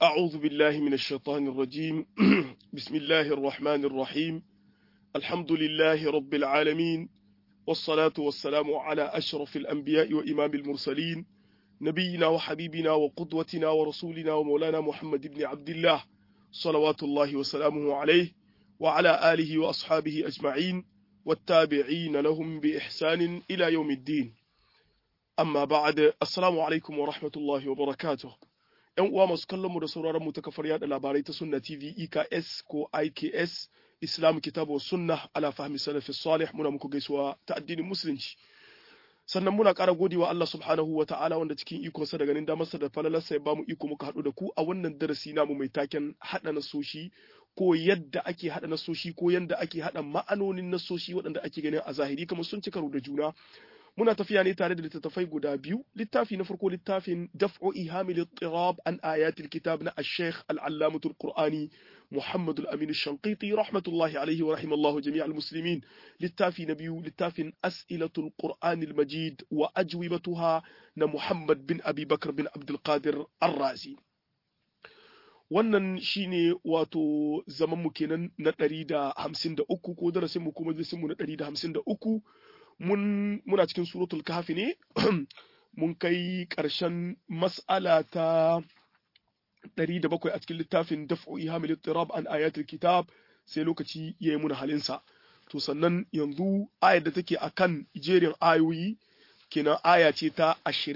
أعوذ بالله من الشيطان الرجيم بسم الله الرحمن الرحيم الحمد لله رب العالمين والصلاة والسلام على أشرف الأنبياء وإمام المرسلين نبينا وحبيبنا وقدوتنا ورسولنا ومولانا محمد بن عبد الله صلوات الله وسلامه عليه وعلى آله وأصحابه أجمعين والتابعين لهم بإحسان إلى يوم الدين amma ba'ad assalamu alaikum wa rahmatullahi wa barakatuh yan uwa masu kallon mu da sauraron mu ta kafar yada labarai ta sunna tv eks ko iks islam kitabu sunna ala fahmi salafi salih muna muku gaisuwa ta addinin musulunci sannan muna ƙara godewa Allah subhanahu wa ta'ala wanda cikin ikonsa da ganin damarsa da falalarsa ya bamu iko muka haɗu da ku a wannan darasi namu mai taken haɗa nasoshi ko yadda ake haɗa nasoshi ko yadda ake haɗa ma'anonin nasoshi waɗanda ake ganin a zahiri kamar sun ci karo da juna muna tafiya ne tare da littattafai guda biyu littafi na farko littafin daf'u ihamil ittirab an ayatil kitab na ash-shaykh al-allamatu al-qur'ani muhammad al-amin ash-shanqiti rahmatullahi alayhi wa rahimallahu jami' al-muslimin littafi na biyu littafin as'ilatul qur'an al-majid wa ajwibatuha na muhammad bin abi bakr bin abdul qadir ar-razi wannan shine wato zaman mu kenan na 153 ko darasin mu kuma darasin mu na 153 mun muna cikin suratul kahfi ne mun kai ƙarshen mas'ala ta 107 a cikin littafin daf'u ihamil ittirab an ayatul kitab sai lokaci yayi muna halinsa to sannan yanzu ayar da take akan jerin ayoyi kenan aya ce ta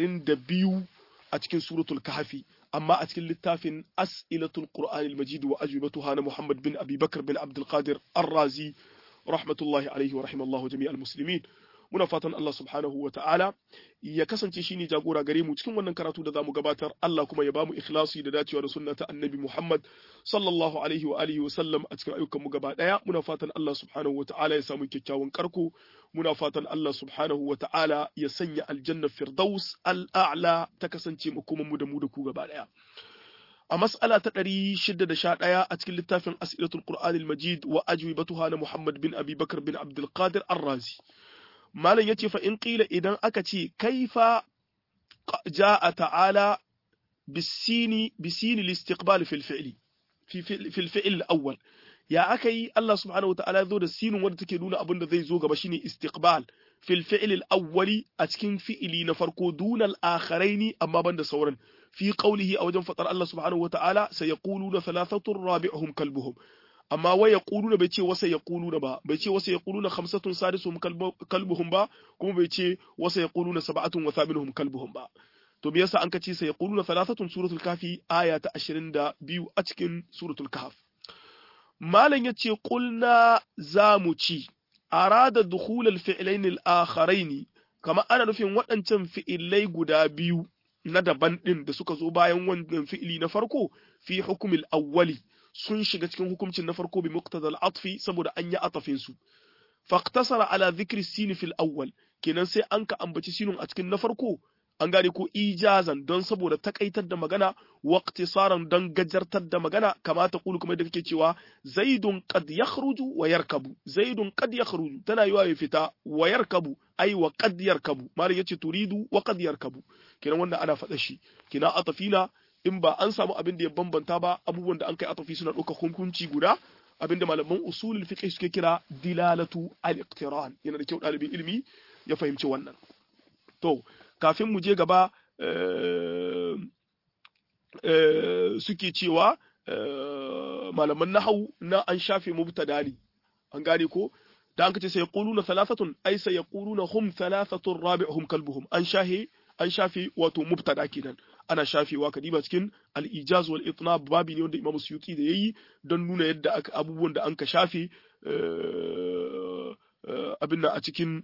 22 a cikin suratul kahfi amma a cikin littafin as'ilatul qur'anil majid wa ajwibatuha na muhammad bin abi bakr bin abdul qadir ar-razi rahmatullahi alaihi wa rahimallahu jami'al muslimin muna fatan Allah subhanahu wa ta'ala ya kasance shine jagora gare mu cikin wannan karatu da zamu gabatar Allah kuma ya bamu ikhlasi da dacewa da sunna ta annabi Muhammad sallallahu alaihi wa alihi wa sallam a cikin ayyukan mu gaba daya muna fatan Allah subhanahu wa ta'ala ya samu kyakkyawan karko muna fatan Allah subhanahu wa ta'ala ya sanya aljanna firdaus al-a'la ta kasance makoman mu da mu da ku gaba daya a mas'ala ta ɗari shida da sha ɗaya a cikin littafin as'ilatul qur'anil majid wa ajwibatuha na muhammad bin abi bakar bin abdul qadir ar-razi malam yace fa in qila idan aka ce kaifa jaa ta'ala bisini bisini listiqbal fil fi'li fi fil fi'l al-awwal ya aka yi Allah subhanahu wataala zo da sinin wanda take nuna abin da zai zo gaba shine istiqbal fil fi'l al-awwali a cikin fi'ili na farko dunal akharaini amma banda sauran fi qawlihi a wajen fatar Allah subhanahu wataala sayaquluna thalathatun rabi'uhum kalbuhum amma wai yaquluna bai ce wasa yaquluna ba bai ce wasa yaquluna khamsatun sadisuhum kalbuhum ba kuma bai ce wasa yaquluna sab'atun wa thaminuhum kalbuhum ba to me yasa an ka ce sayaquluna thalathatun suratul kafi aya ta 22 a cikin suratul kahf malam yace qulna zamu ci arada dukhul al-fi'lain al-akharain kama ana nufin waɗancan fi'ilai guda biyu na daban ɗin da suka zo bayan wannan fi'ili na farko fi hukumil awwali sun shiga cikin hukuncin na farko bi muqtadal atfi saboda an yi atafin su faqtasara ala dhikri sin fil awwal kenan sai an ka ambaci sinun a cikin na farko an gane ko ijazan don saboda takaitar da magana waqtisaran don gajartar da magana kamata kulu kuma da kake cewa zaidun qad yakhruju wa yarkabu zaidun qad yakhruju tana yiwa ya fita wa yarkabu ai wa qad yarkabu mali yace turidu wa qad yarkabu kenan wannan ana faɗa shi kina atafina in ba an samu abin da ya bambanta ba abubuwan da an kai atafi suna ɗauka hukunci guda abin da malaman usulul fiqh suke kira dilalatu al-iqtiran yana da kyau ɗalibin ilimi ya fahimci wannan to kafin mu je gaba suke cewa malaman nahau na an shafe mubtada ne an gane ko da an kace sai yaquluna thalathatun ay sai yaquluna hum thalathatun rabi'uhum kalbuhum an shahe an shafe wato mubtada kenan ana shafewa kadiba cikin al-ijaz wal itnab babi ne wanda Imam Suyuti da yayi don nuna yadda aka abubuwan da an ka shafe abin nan a cikin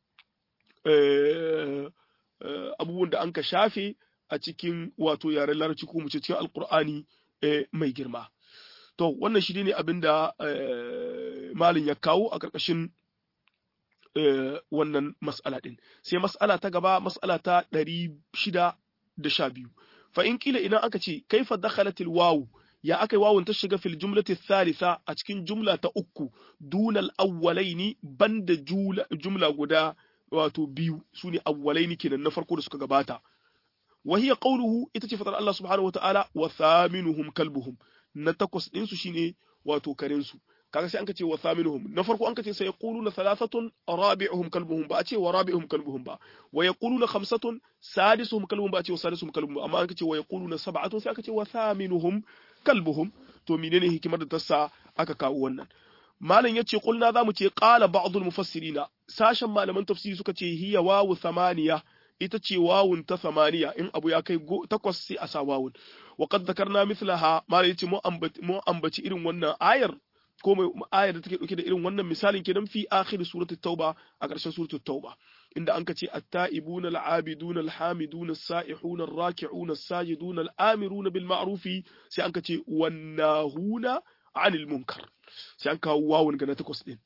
abubuwan da an ka shafe a cikin wato yaren larabci ko mu ce cikin alkur'ani mai girma to wannan shi ne abin da malin ya kawo a ƙarƙashin wannan mas'ala ɗin sai mas'ala ta gaba mas'ala ta ɗari shida da sha biyu fa in kila idan aka ce kaifa dakhalatil wawu ya aka yi wawun ta shiga fil jumlati thalitha a cikin jumla ta uku dunal awwalaini banda jumla guda wato biyu su ne awwalaini kenan na farko da suka gabata wa hiya qawluhu ita ce fatar Allah subhanahu wa ta'ala wa thaminuhum kalbuhum na takwas din su shine wato karen su kaga sai an kace wa thaminuhum na farko an kace sai yaquluna thalathatun rabi'uhum kalbuhum ba a ce wa rabi'uhum kalbuhum ba wa yaquluna khamsatun sadisuhum kalbuhum ba a ce wa sadisuhum kalbuhum amma an kace wa yaquluna sab'atun sai aka ce wa thaminuhum kalbuhum to menene hikimar da ta sa aka kawo wannan malam yace kulna zamu ce qala ba'dul mufassirina sashen malaman tafsiri suka ce hiya wawu thamaniya ita ce wawun ta thamaniya in abu ya kai takwas sai a sa wawun wa qad dhakarna mithlaha malam yace mu ambaci irin wannan ayar ko mai ayar da take dauke da irin wannan misalin kenan fi akhir surati tauba a ƙarshen surati tauba inda an kace at-ta'ibuna al-'abiduna al-hamiduna as-sa'ihuna ar-raki'una as-sajiduna al-amiruna bil ma'rufi sai an kace wan-nahuna 'anil munkar sai an kawo wawun ga na takwas din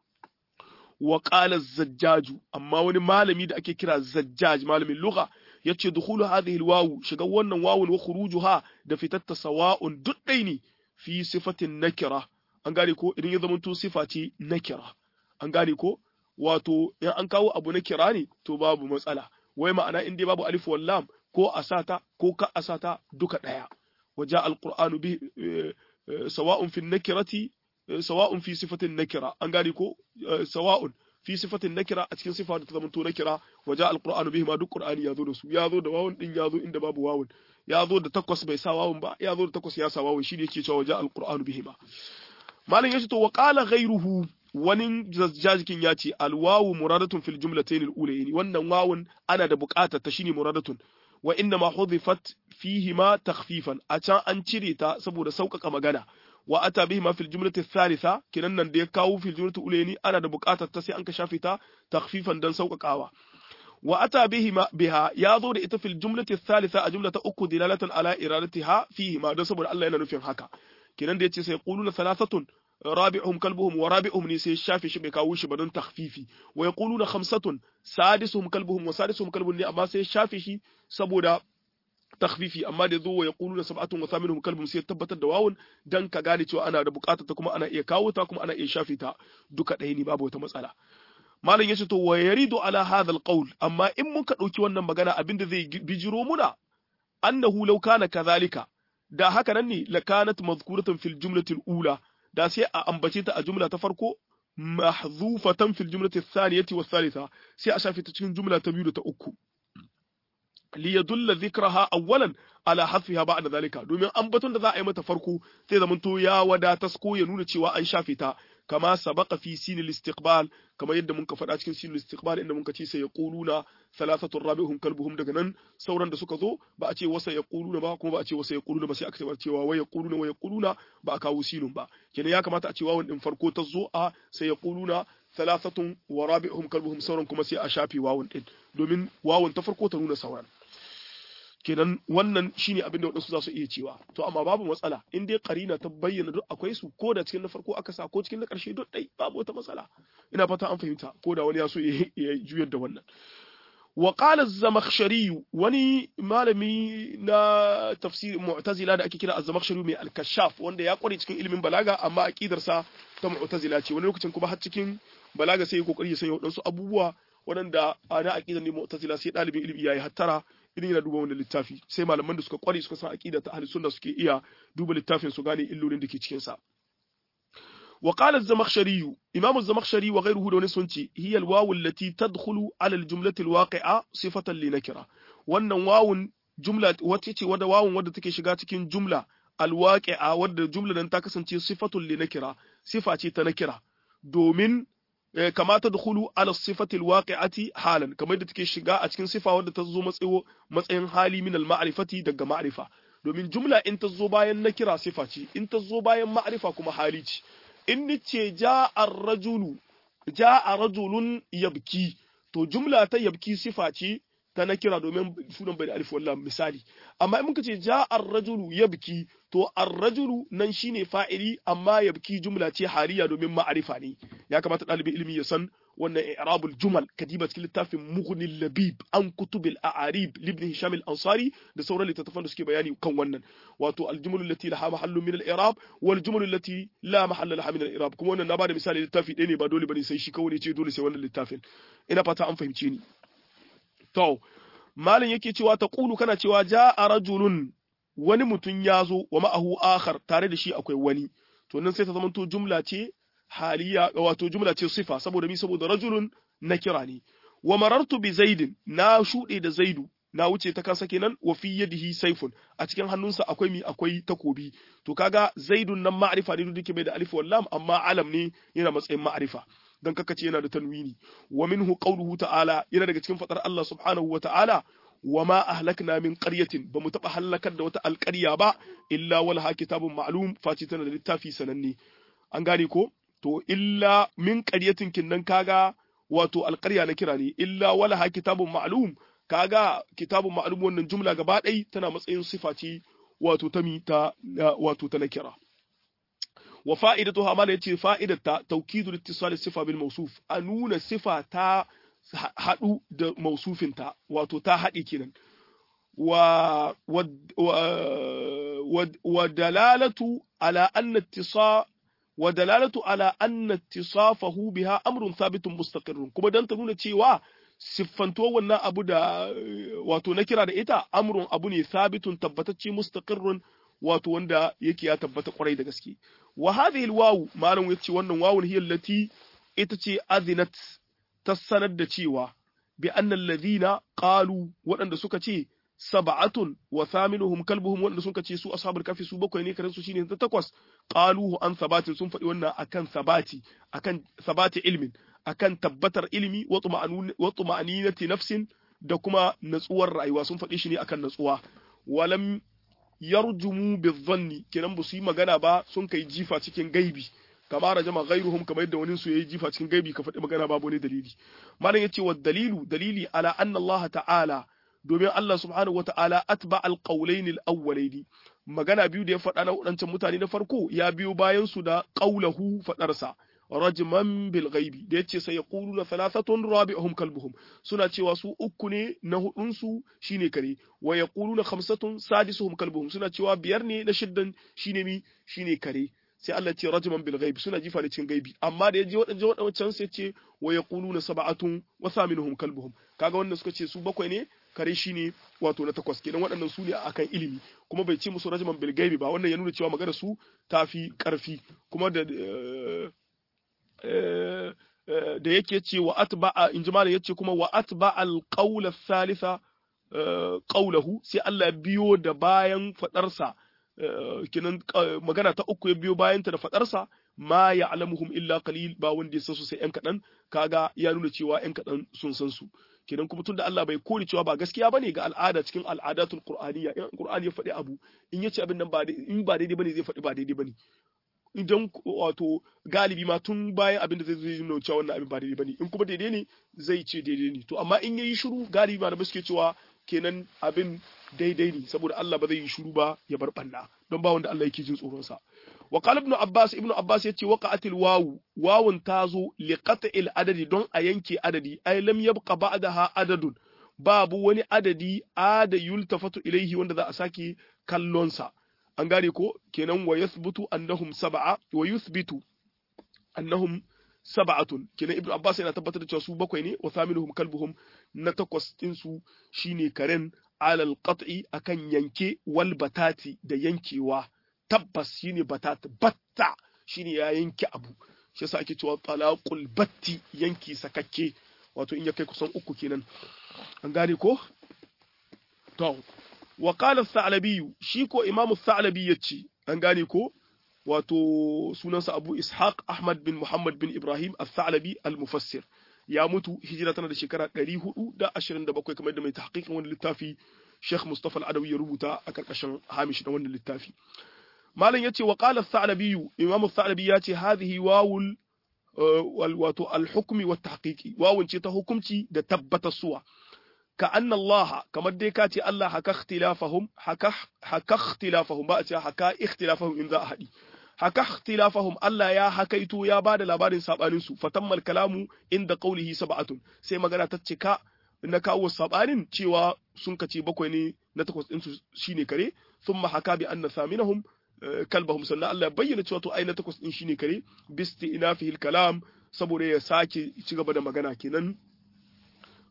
wa qala az-zajjaju amma wani malami da ake kira zajjaj malamin lugha yace dukhulu hadhihi al-wawu shiga wannan wawun wa khurujuha da fitatta sawa'un duddai ne fi sifatin nakira an gane ko idan ya zama to sifa ce nakira an gane ko wato in an kawo abu na kira ne to babu matsala wai ma'ana in dai babu alif wal lam ko asata ko ka asata duka daya waja alqur'anu bi sawa'un fi nakirati sawa'un fi sifatin nakira an gane ko sawa'un fi sifatin nakira a cikin sifa da ta zama to nakira waja alqur'anu bihi ma duk qur'ani ya zo da su ya zo da wawun din ya zo inda babu wawun ya zo da takwas bai sa wawun ba ya zo da takwas ya sa wawun shi ne yake cewa waja alqur'anu bihi ma malam yace to wa qala ghayruhu wani jajikin ya ce alwawu muradatun fil jumlatayn al-ulayn wannan wawun ana da buƙatar ta shine muradatun wa inna ma hudhifat fihi ma takhfifan a can an cire ta saboda sauƙaƙa magana wa ata bihi ma fil jumlati thalitha kinan nan da ya kawo fil jumlati ulayn ana da buƙatar ta sai an ka shafe ta takhfifan dan sauƙaƙawa wa ata bihi ma biha ya zo da ita fil jumlati thalitha a jumla ta uku dilalatan ala iradatiha fihi ma don saboda Allah yana nufin haka kinan da yace sai quluna thalathatun رابعهم كلبهم ورابعهم ne sai shafe shi bai kawo shi ba don takhfifi wa yaquluna khamsatun sadisuhum kalbuhum wa sadisuhum kalbun ne amma sai shafe shi saboda takhfifi amma da zo wa yaquluna sab'atun wa thaminuhum kalbuhum sai tabbatar da wawun dan ka gane cewa ana da bukatar ta kuma ana iya kawo ta kuma ana iya shafe ta duka ɗaya ne babu wata matsala malam yace to wa yaridu ala hadha alqawl amma in muka dauki wannan magana abinda zai bijiro muna annahu law kana kadhalika da haka nan ne lakanat mazkuratan fil jumlatil ula da sai a ambace ta a jumla ta farko mahzufatan fil jumlati thaniyati was thalitha sai a shafe ta cikin jumla ta biyu da ta uku li yadulla dhikraha awwalan ala hadfiha ba'da zalika domin ambaton da za a yi mata farko sai zamanto ya wadatas ko ya nuna cewa an shafe ta kama sabaqa fi sinil istiqbal kama yadda mun ka faɗa cikin sinil istiqbal inda mun ka ce sai yaquluna thalathatu rabi'uhum kalbuhum daga nan sauran da suka zo ba a ce wasa yaquluna ba kuma ba a ce wasa yaquluna ba sai aka ce cewa wa yaquluna wa yaquluna ba a kawo sinun ba kenan ya kamata a ce wawan din farko ta zo a sai yaquluna thalathatun wa rabi'uhum kalbuhum sauran kuma sai a shafe wawan din domin wawan ta farko ta nuna sauran kenan wannan shine abin da wadansu za su iya cewa to amma babu matsala in dai karina ta bayyana duk akwai su ko da cikin na farko aka sa ko cikin na karshe duk dai babu wata matsala ina fata an fahimta ko da wani ya so ya juyar da wannan wa qala az-zamakhshari wani malami na tafsir mu'tazila da ake kira az-zamakhshari mai al-kashaf wanda ya kware cikin ilimin balaga amma aqidar sa ta mu'tazila ce wani lokacin kuma har cikin balaga sai ya kokari ya sanya wadansu abubuwa waɗanda ana aqidar ne mu'tazila sai dalibin ilimi yayi hattara idan yana duba wannan littafi sai malaman da suka kware suka san aqida ta ahli sunna suke iya duba littafin su gane illolin da ke cikin sa wa qala az-zamakhshari imam az-zamakhshari wa ghayruhu da wani sun ce hiya al-wawu allati tadkhulu ala al-jumlati al-waqi'a sifatan li nakira wannan wawun jumla wacce ce wadda wawun wadda take shiga cikin jumla al-waqi'a wadda jumla nan ta kasance sifatun li nakira sifa ce ta nakira domin kama ta dukulu ala sifatil waqi'ati halan kamar da take shiga a cikin sifa wadda ta zo matsayo matsayin hali min al ma'rifati daga ma'rifa domin jumla in ta zo bayan na kira sifa ce in ta zo bayan ma'rifa kuma hali ce in ni ce ja'a ar-rajulu ja'a rajulun yabki to jumla ta yabki sifa ce ta na kira domin sunan bai da alif wallah misali amma in muka ce ja'a ar-rajulu yabki to ar-rajulu nan shine fa'ili amma yabki jumla ce hariya domin ma'arifa ne ya kamata ɗalibin ilimi ya san wannan i'rabul jumal kadiba cikin littafin mughni labib an kutubil a'arib libni hisham al-ansari da sauran littattafan da suke bayani kan wannan wato al-jumlu allati laha mahallu min al-i'rab wal jumlu allati la mahalla laha min al-i'rab kuma wannan na bada misali littafi ɗaya ne ba dole bane sai shi kawai ne ce dole sai wannan littafin ina fata an fahimce ni to malam yake cewa ta qulu kana cewa ja'a rajulun wani mutum ya zo wa ma'ahu akhar tare da shi akwai wani to nan sai ta zamanto jumla ce haliya wato jumla ce sifa saboda mi saboda rajulun na kira ne wa marartu bi zaidin na shuɗe da zaidu na wuce ta kansa kenan wa fi yadihi saifun a cikin hannunsa akwai mi akwai takobi to kaga zaidun nan ma'rifa ne duk bai da alif wal lam amma alam ne yana matsayin ma'rifa dan kaka ce yana da tanwini wa minhu qawluhu ta'ala yana daga cikin fadar Allah subhanahu wa ta'ala wa ma ahlakna min qaryatin bamu taba halakar da wata alƙarya ba illa walaha kitabun ma'lum face tana da littafi sananne an gane ko to illa min qaryatin kinnan kaga wato alƙarya na kira ne illa walaha kitabun ma'lum kaga kitabun ma'lum wannan jumla gaba ɗai tana matsayin sifa ce wato ta ta wato ta na kira wa fa'idatuha ma yace fa'idatta tawkidul ittisal sifa bil mawsuf a nuna sifa ta haɗu da mausufinta wato ta haɗe kenan wa wa dalalatu ala anna ittisa wa dalalatu ala anna ittisafahu biha amrun thabitun mustaqirrun kuma dan ta nuna cewa siffantuwar wannan abu da wato na kira da ita amrun abu ne sabitun tabbatacce mustaqirrun wato wanda yake ya tabbata kwarai da gaske wa hadhihi alwawu malam yace wannan wawun hiya allati ita ce azinat ta sanar da cewa bi annal ladina qalu waɗanda suka ce sab'atun wa thaminuhum kalbuhum waɗanda suka ce su ashabul kafi su bakwai ne karen su shine ta takwas qaluhu an sabatin sun faɗi wannan akan sabati akan sabati ilmin akan tabbatar ilimi wa tuma'aninati nafsin da kuma natsuwar rayuwa sun faɗi shi ne akan natsuwa walam yarjumu bizanni kenan ba su yi magana ba sun kai jifa cikin gaibi kama rajama ghairuhum kamar yadda wani su yayi jifa cikin gaibi ka faɗi magana babu ne dalili malam yace wa dalilu dalili ala anna Allah ta'ala domin Allah subhanahu wata'ala atba alqawlayn alawwalayn magana biyu da ya faɗa na wadancan mutane na farko ya biyo bayan su da qawlahu faɗarsa rajman bil ghaibi da yace sai yaquluna thalathatun rabi'uhum kalbuhum suna cewa su uku ne na hudun su shine kare wa yaquluna khamsatun sadisuhum kalbuhum suna cewa biyar ne na shiddan shine mi shine kare sai Allah ce rajman bil ghaib suna jifa da cin gaibi amma da yaje wadannan wadannan sai ce wa yaquluna sab'atun wa thaminuhum kalbuhum kaga wannan suka ce su bakwai ne kare shine wato na takwas kenan waɗannan su ne akan ilimi kuma bai ce musu rajman bil gaibi ba wannan ya nuna cewa magana su tafi karfi kuma da da yake ce wa atba'a in ji malam yace kuma wa atba'a al-qawla thalitha qawlahu sai Allah biyo da bayan fadarsa kinan magana ta uku ya biyo bayan ta da fadarsa ma ya'lamuhum illa qalil ba wanda ya san su sai yan kadan kaga ya nuna cewa yan kadan sun san su kinan kuma tunda Allah bai kore cewa ba gaskiya bane ga al'ada cikin al'adatul qur'aniyya in qur'ani ya faɗi abu in yace abin nan ba in ba daidai bane zai faɗi ba daidai bane idan wato galibi ma tun bayan abin da zai zai nuna cewa wannan abin ba daidai bane in kuma daidai ne zai ce daidai ne to amma in yayi shiru galibi ma da suke cewa kenan abin daidai ne saboda Allah ba zai yi shiru ba ya bar banna don ba wanda Allah yake jin tsoron sa wa qala ibn abbas ibn abbas yace waqa'atil wawu wawun tazo li qat'il adadi don a yanke adadi ay lam yabqa ba'daha adadun babu wani adadi ada yultafatu ilaihi wanda za a sake kallon sa an gane ko kenan wa yathbutu annahum sab'a wa yuthbitu annahum sab'atun kenan ibnu abbas yana tabbatar da cewa su bakwai ne wa thaminuhum kalbuhum na takwas din su shine karen alal qat'i akan yanke wal batati da yankewa tabbas shine batat batta shine ya yanke abu shi yasa ake cewa talaqul batti yanki sakakke wato in ya kai kusan uku kenan an gane ko to wa qala al-tha'labi shi ko imam al-tha'labi yace an gane ko wato sunansa Abu Ishaq Ahmad bin Muhammad bin Ibrahim al-Tha'labi al-Mufassir ya mutu hijira tana da shekara 427 kamar da mai tahqiqin wannan littafi Sheikh Mustafa al-Adawi ya rubuta a karkashin hamish na wannan littafi malam yace wa qala al-Tha'labi imam al-Tha'labi yace hadhihi wawul wato al-hukmi wa tahqiqi wawun ce ta hukumci da tabbatar suwa كأن الله كما دي كاتي الله حكا اختلافهم حكا حكا اختلافهم بقى حكا اختلافهم إن ذا أحدي حكا اختلافهم الله يا حكيتو يا بعد لبارين سابانين سو فتم الكلام عند قوله سبعة سي مغانا تتشكا na kawo sabanin cewa sun kace bakwai ne na takwas ɗinsu shine kare sun haka bi anna saminahum kalbahum sannan Allah ya bayyana cewa to ai na takwas ɗin shine kare bisti ina fihil kalam saboda ya sake ci gaba da magana kenan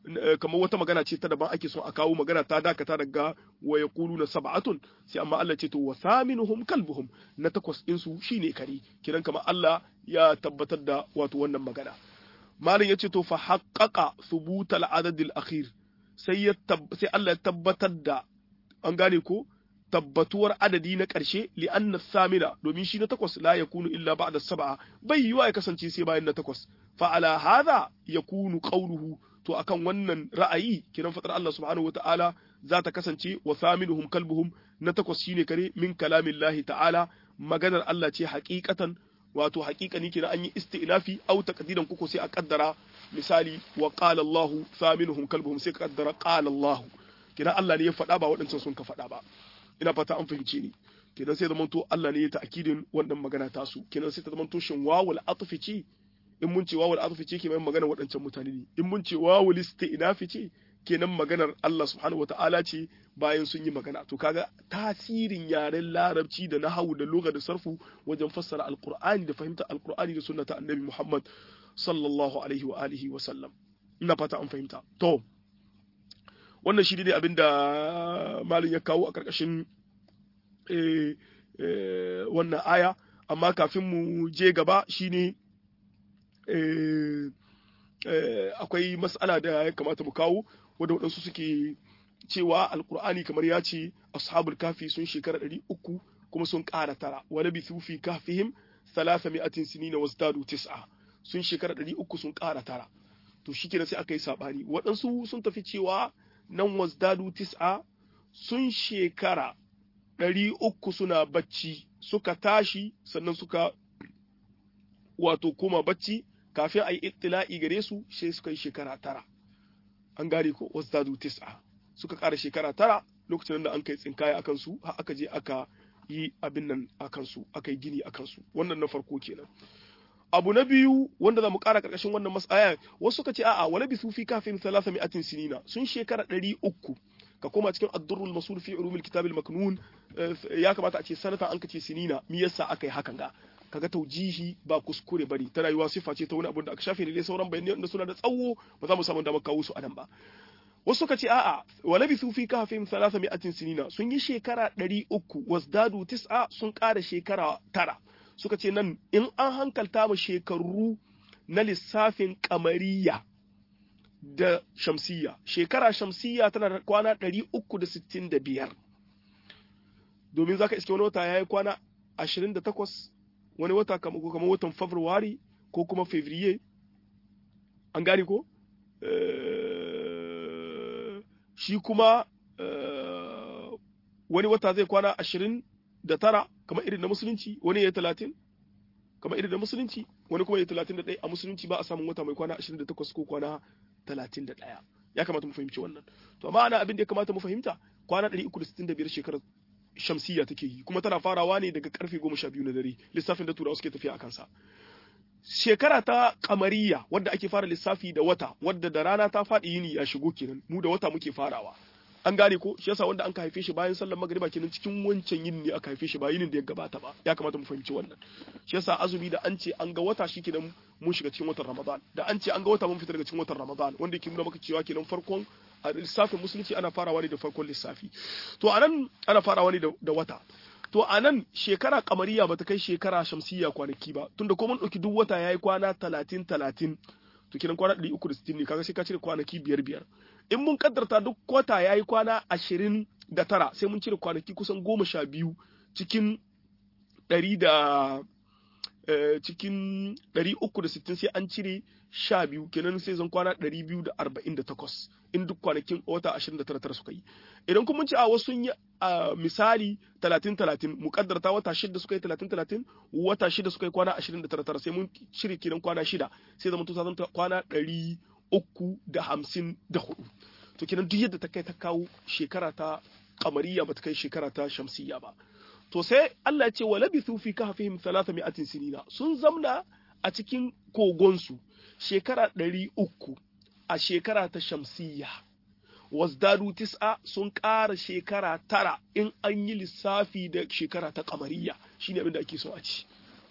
kamar wata magana ce ta daban ake son a kawo magana ta dakata daga wa yaquluna sab'atun sai amma Allah ce to wa thaminuhum kalbuhum na takwas din su shine kare kiran kamar Allah ya tabbatar da wato wannan magana malam yace to fa haqqaqa thubut al-adad al-akhir sai ya sai Allah ya tabbatar da an gane ko tabbatuwar adadi na ƙarshe li'anna samina domin shi na takwas la yakunu illa ba'da sab'a bai yiwa ya kasance sai bayan na takwas fa ala hadha yakunu qawluhu to akan wannan ra'ayi kiran fatar Allah subhanahu wata'ala za ta kasance wa thaminuhum kalbuhum na takwas shine kare min kalamillahi ta'ala maganar Allah ce haqiqatan wato haqiqani kina an yi isti'nafi aw taqdiran kuko sai a kaddara misali wa qala Allah thaminuhum kalbuhum sai ka kaddara qala Allah kina Allah ne ya faɗa ba waɗancan sun ka faɗa ba ina fata an fahimce ni kenan sai zamanto Allah ne ya ta'kidin wannan magana tasu kenan sai ta zamanto shin wawul atfi ce in mun ce wawul atfi ce kenan magana waɗancan mutane ne in mun ce wawul isti'nafi ce kenan maganar Allah subhanahu wata'ala ce bayan sun yi magana to kaga tasirin yaren larabci da nahawu da lugha da sarfu wajen fassara alqur'ani da fahimtar alqur'ani da sunnata annabi Muhammad sallallahu alaihi wa alihi wa sallam ina fata an fahimta to wannan shi ne abin da malin ya kawo a ƙarƙashin wannan aya amma kafin mu je gaba shine akwai matsala da ya kamata mu kawo wadda waɗansu suke cewa alkur'ani kamar ya ce ashabul kafi sun shekara ɗari uku kuma sun ƙara tara wani bi fi kafihim salasa mi'atin sinina wasdadu tis'a sun shekara ɗari uku sun ƙara tara to shi sai aka yi saɓani waɗansu sun tafi cewa nan wasdadu tis'a sun shekara ɗari uku suna bacci suka tashi sannan suka wato koma bacci kafin a yi ittila'i gare su sai suka yi shekara tara an gane ko wasdadu tis'a suka ƙara shekara tara lokacin da an kai tsinkaya akan su har aka je aka yi abin nan akan su aka yi gini akan su wannan na farko kenan abu na biyu wanda za mu ƙara ƙarƙashin wannan mas'aya wasu suka ce a'a wala bi sufi kafin salasa mi'atin sinina sun shekara ɗari uku ka koma cikin addurrul masul fi ulumil kitabil maknun ya kamata a ce sanata an kace sinina me yasa aka yi hakan ga kaga taujihi ba kuskure bari ta rayuwa sifa ce ta wani abu da aka shafe ne dai sauran bayanai wanda suna da tsawo ba za mu samu damar kawo su a nan ba wasu suka ce a'a wala bi sufi kafin salasa mi'atin sinina sun yi shekara ɗari uku wasdadu tis'a sun ƙara shekara tara suka ce nan in an hankalta mu shekaru na lissafin kamariya da shamsiya shekara shamsiya tana da kwana 365 domin zaka iske wani wata ya yi kwana 28 wani wata kamar watan fabrairu ko kuma fevrier an gane ko shi kuma wani wata zai kwana 29 kamar irin na musulunci wani ya yi 30 kamar irin na musulunci wani kuma ya yi 31 a musulunci ba a samun wata mai kwana 28 ko kwana 31 ya kamata mu fahimci wannan to amma ana abin da ya kamata mu fahimta kwana 365 shekarar shamsiya take yi kuma tana farawa ne daga karfe 12 na dare lissafin da turawa suke tafiya a kansa shekara ta kamariya wadda ake fara lissafi da wata wadda da rana ta faɗi yini ya shigo kenan mu da wata muke farawa an gane ko shi yasa wanda an ka haife shi bayan sallar magriba kenan cikin wancan yin ne aka haife shi ba yinin da ya gabata ba ya kamata mu fahimci wannan shi yasa azumi da an ce an ga wata shi kenan mun shiga cikin watan ramadan da an ce an ga wata mun fita daga cikin watan ramadan wanda yake nuna maka cewa kenan farkon a lissafin musulunci ana farawa ne da farkon lissafi to anan ana farawa ne da wata to anan shekara kamariya bata kai shekara shamsiya kwanaki ba tunda ko mun dauki duk wata yayi kwana 30 30 to kiran kwana 360 ne kaga sai ka cire kwanaki biyar biyar in mun kaddarta duk kwata ya yi kwana ashirin da tara sai mun cire kwanaki kusan goma sha biyu cikin ɗari da cikin ɗari uku da sittin sai an cire sha biyu kenan sai zan kwana ɗari biyu da arba'in da takwas in duk kwanakin wata ashirin da tara tara suka yi idan kuma mun ce a wasu sun yi misali talatin talatin mu kaddarta wata shida suka yi talatin talatin wata shida suka yi kwana ashirin da tara tara sai mun cire kenan kwana shida sai zama to zan kwana ɗari uku da hamsin da hudu to kenan duk yadda ta kai ta kawo shekara ta kamariya ba ta kai shekara ta shamsiya ba to sai Allah ya ce wa labithu fi kahfihim mi'atin sinina sun zamna a cikin kogonsu shekara ɗari uku a shekara ta shamsiya wasdadu tis'a sun ƙara shekara tara in an yi lissafi da shekara ta kamariya shine abin da ake so a ci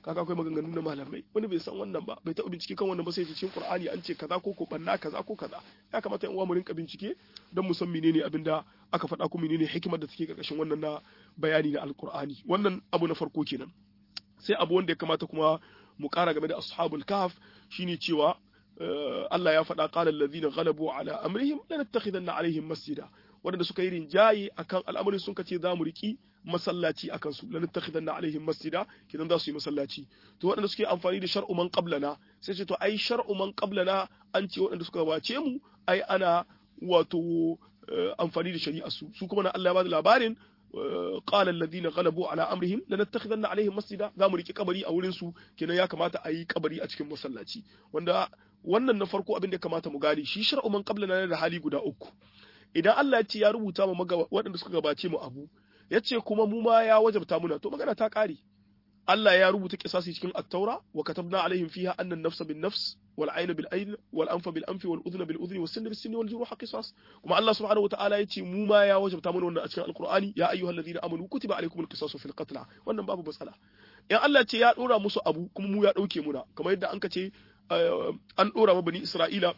kaga akwai maganganu na malamai wani bai san wannan ba bai taɓa bincike kan wannan ba sai cikin Qur'ani an ce kaza ko ko banna kaza ko kaza ya kamata yan uwa mu rinka bincike don mu san menene abin da aka faɗa ko menene hikimar da take karkashin wannan na bayani na alqur'ani wannan abu na farko kenan sai abu wanda ya kamata kuma mu ƙara game da ashabul kahf shine cewa Allah ya faɗa qala allazina ghalabu ala amrihim lanattakhidanna alaihim masjida waɗanda suka yi rinjaye akan al'amarin sun kace za mu riki masallaci akan su lanattakhidanna alaihim masjida kidan za su yi masallaci to waɗanda suke amfani da shar'u man qablana sai ce to ai shar'u man qablana an ce waɗanda suka wace mu ai ana wato amfani da shari'a su su kuma na Allah ya bada labarin قال الذين غلبوا على امرهم لنتخذن عليهم مسجدا zamu riki kabari a wurin su kenan ya kamata a yi kabari a cikin masallaci wanda wannan na farko abin da kamata mu gane shi shar'u man qablana da hali guda uku idan Allah ya ce ya rubuta mu waɗanda suka gabace mu abu ya ce kuma mu ma ya wajabta muna to magana ta ƙare Allah ya rubuta kisasi cikin at-taura wa katabna alaihim fiha anna an-nafsa bin-nafs wal 'ayna bil-'ayn wal anfa bil-anfi wal udhna bil-udhni was sinna bis-sinni wal juruha qisas kuma Allah subhanahu wa ta'ala ya ce mu ma ya wajabta mana wannan a cikin al-Qur'ani ya ayyuhalladhina amanu kutiba alaykumul qisasu fil qatl wannan babu matsala in Allah ce ya dora musu abu kuma mu ya dauke muna kamar yadda an ka ce an dora ma bani Isra'ila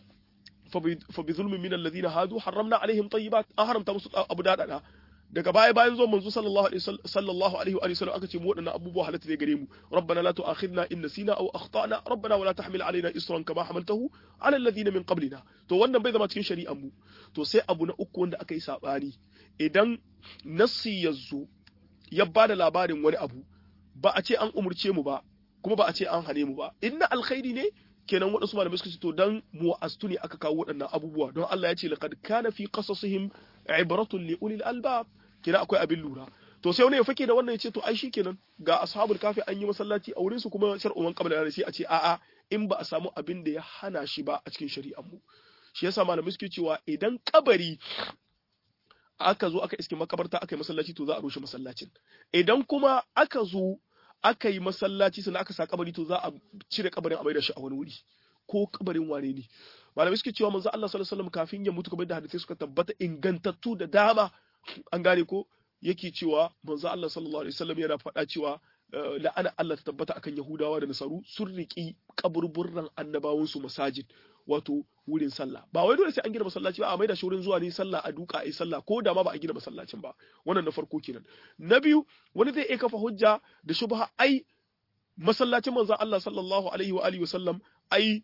فبظلم من الذين هادوا حرمنا عليهم طيبات an haramta musu abu dadada daga baya bayan zuwan manzo sallallahu alaihi sallallahu alaihi wa sallam aka ce mu wadannan abubuwa halatta ne gare mu rabbana la tu'akhidna in nasina aw akhtana rabbana wala tahmil alaina isran kama hamaltahu ala alladhina min qablina to wannan bai zama cikin shari'ar mu to sai abu na uku wanda aka yi sabani idan nassi yazo ya bada labarin wani abu ba a ce an umurce mu ba kuma ba a ce an hane mu ba inna alkhairi ne kenan waɗansu malamai suka ce to dan mu'astu ne aka kawo waɗannan abubuwa don Allah ya ce laqad kana fi qasasihim ibratun li ulil albab kenan akwai abin lura to sai wani ya fake da wannan ya ce to ai shikenan ga ashabul kafi an yi masallaci a wurin su kuma shar'uman qabla da sai a ce a'a in ba a samu abin da ya hana shi ba a cikin shari'ar mu shi yasa malamai suke cewa idan kabari aka zo aka iske makabarta aka yi masallaci to za a rushe masallacin idan kuma aka zo aka yi masallaci sannan aka sa kabari to za a cire kabarin a maida shi a wani wuri ko kabarin wane ne malamai suke cewa manzo Allah sallallahu alaihi wasallam kafin ya mutu kamar da hadisi suka tabbata ingantattu da dama an gane ko yake cewa manzo Allah sallallahu alaihi wasallam yana faɗa cewa la'ana Allah ta tabbata akan Yahudawa da Nasaru sun riki kaburburran annabawan su masajid wato wurin sallah ba wai dole sai an gina masallaci ba a maida shi wurin zuwa ne sallah a duka a yi sallah ko da ma ba a gina masallacin ba wannan na farko kenan na biyu wani zai iya kafa hujja da shubha ai masallacin manzon Allah sallallahu alaihi wa alihi wasallam ai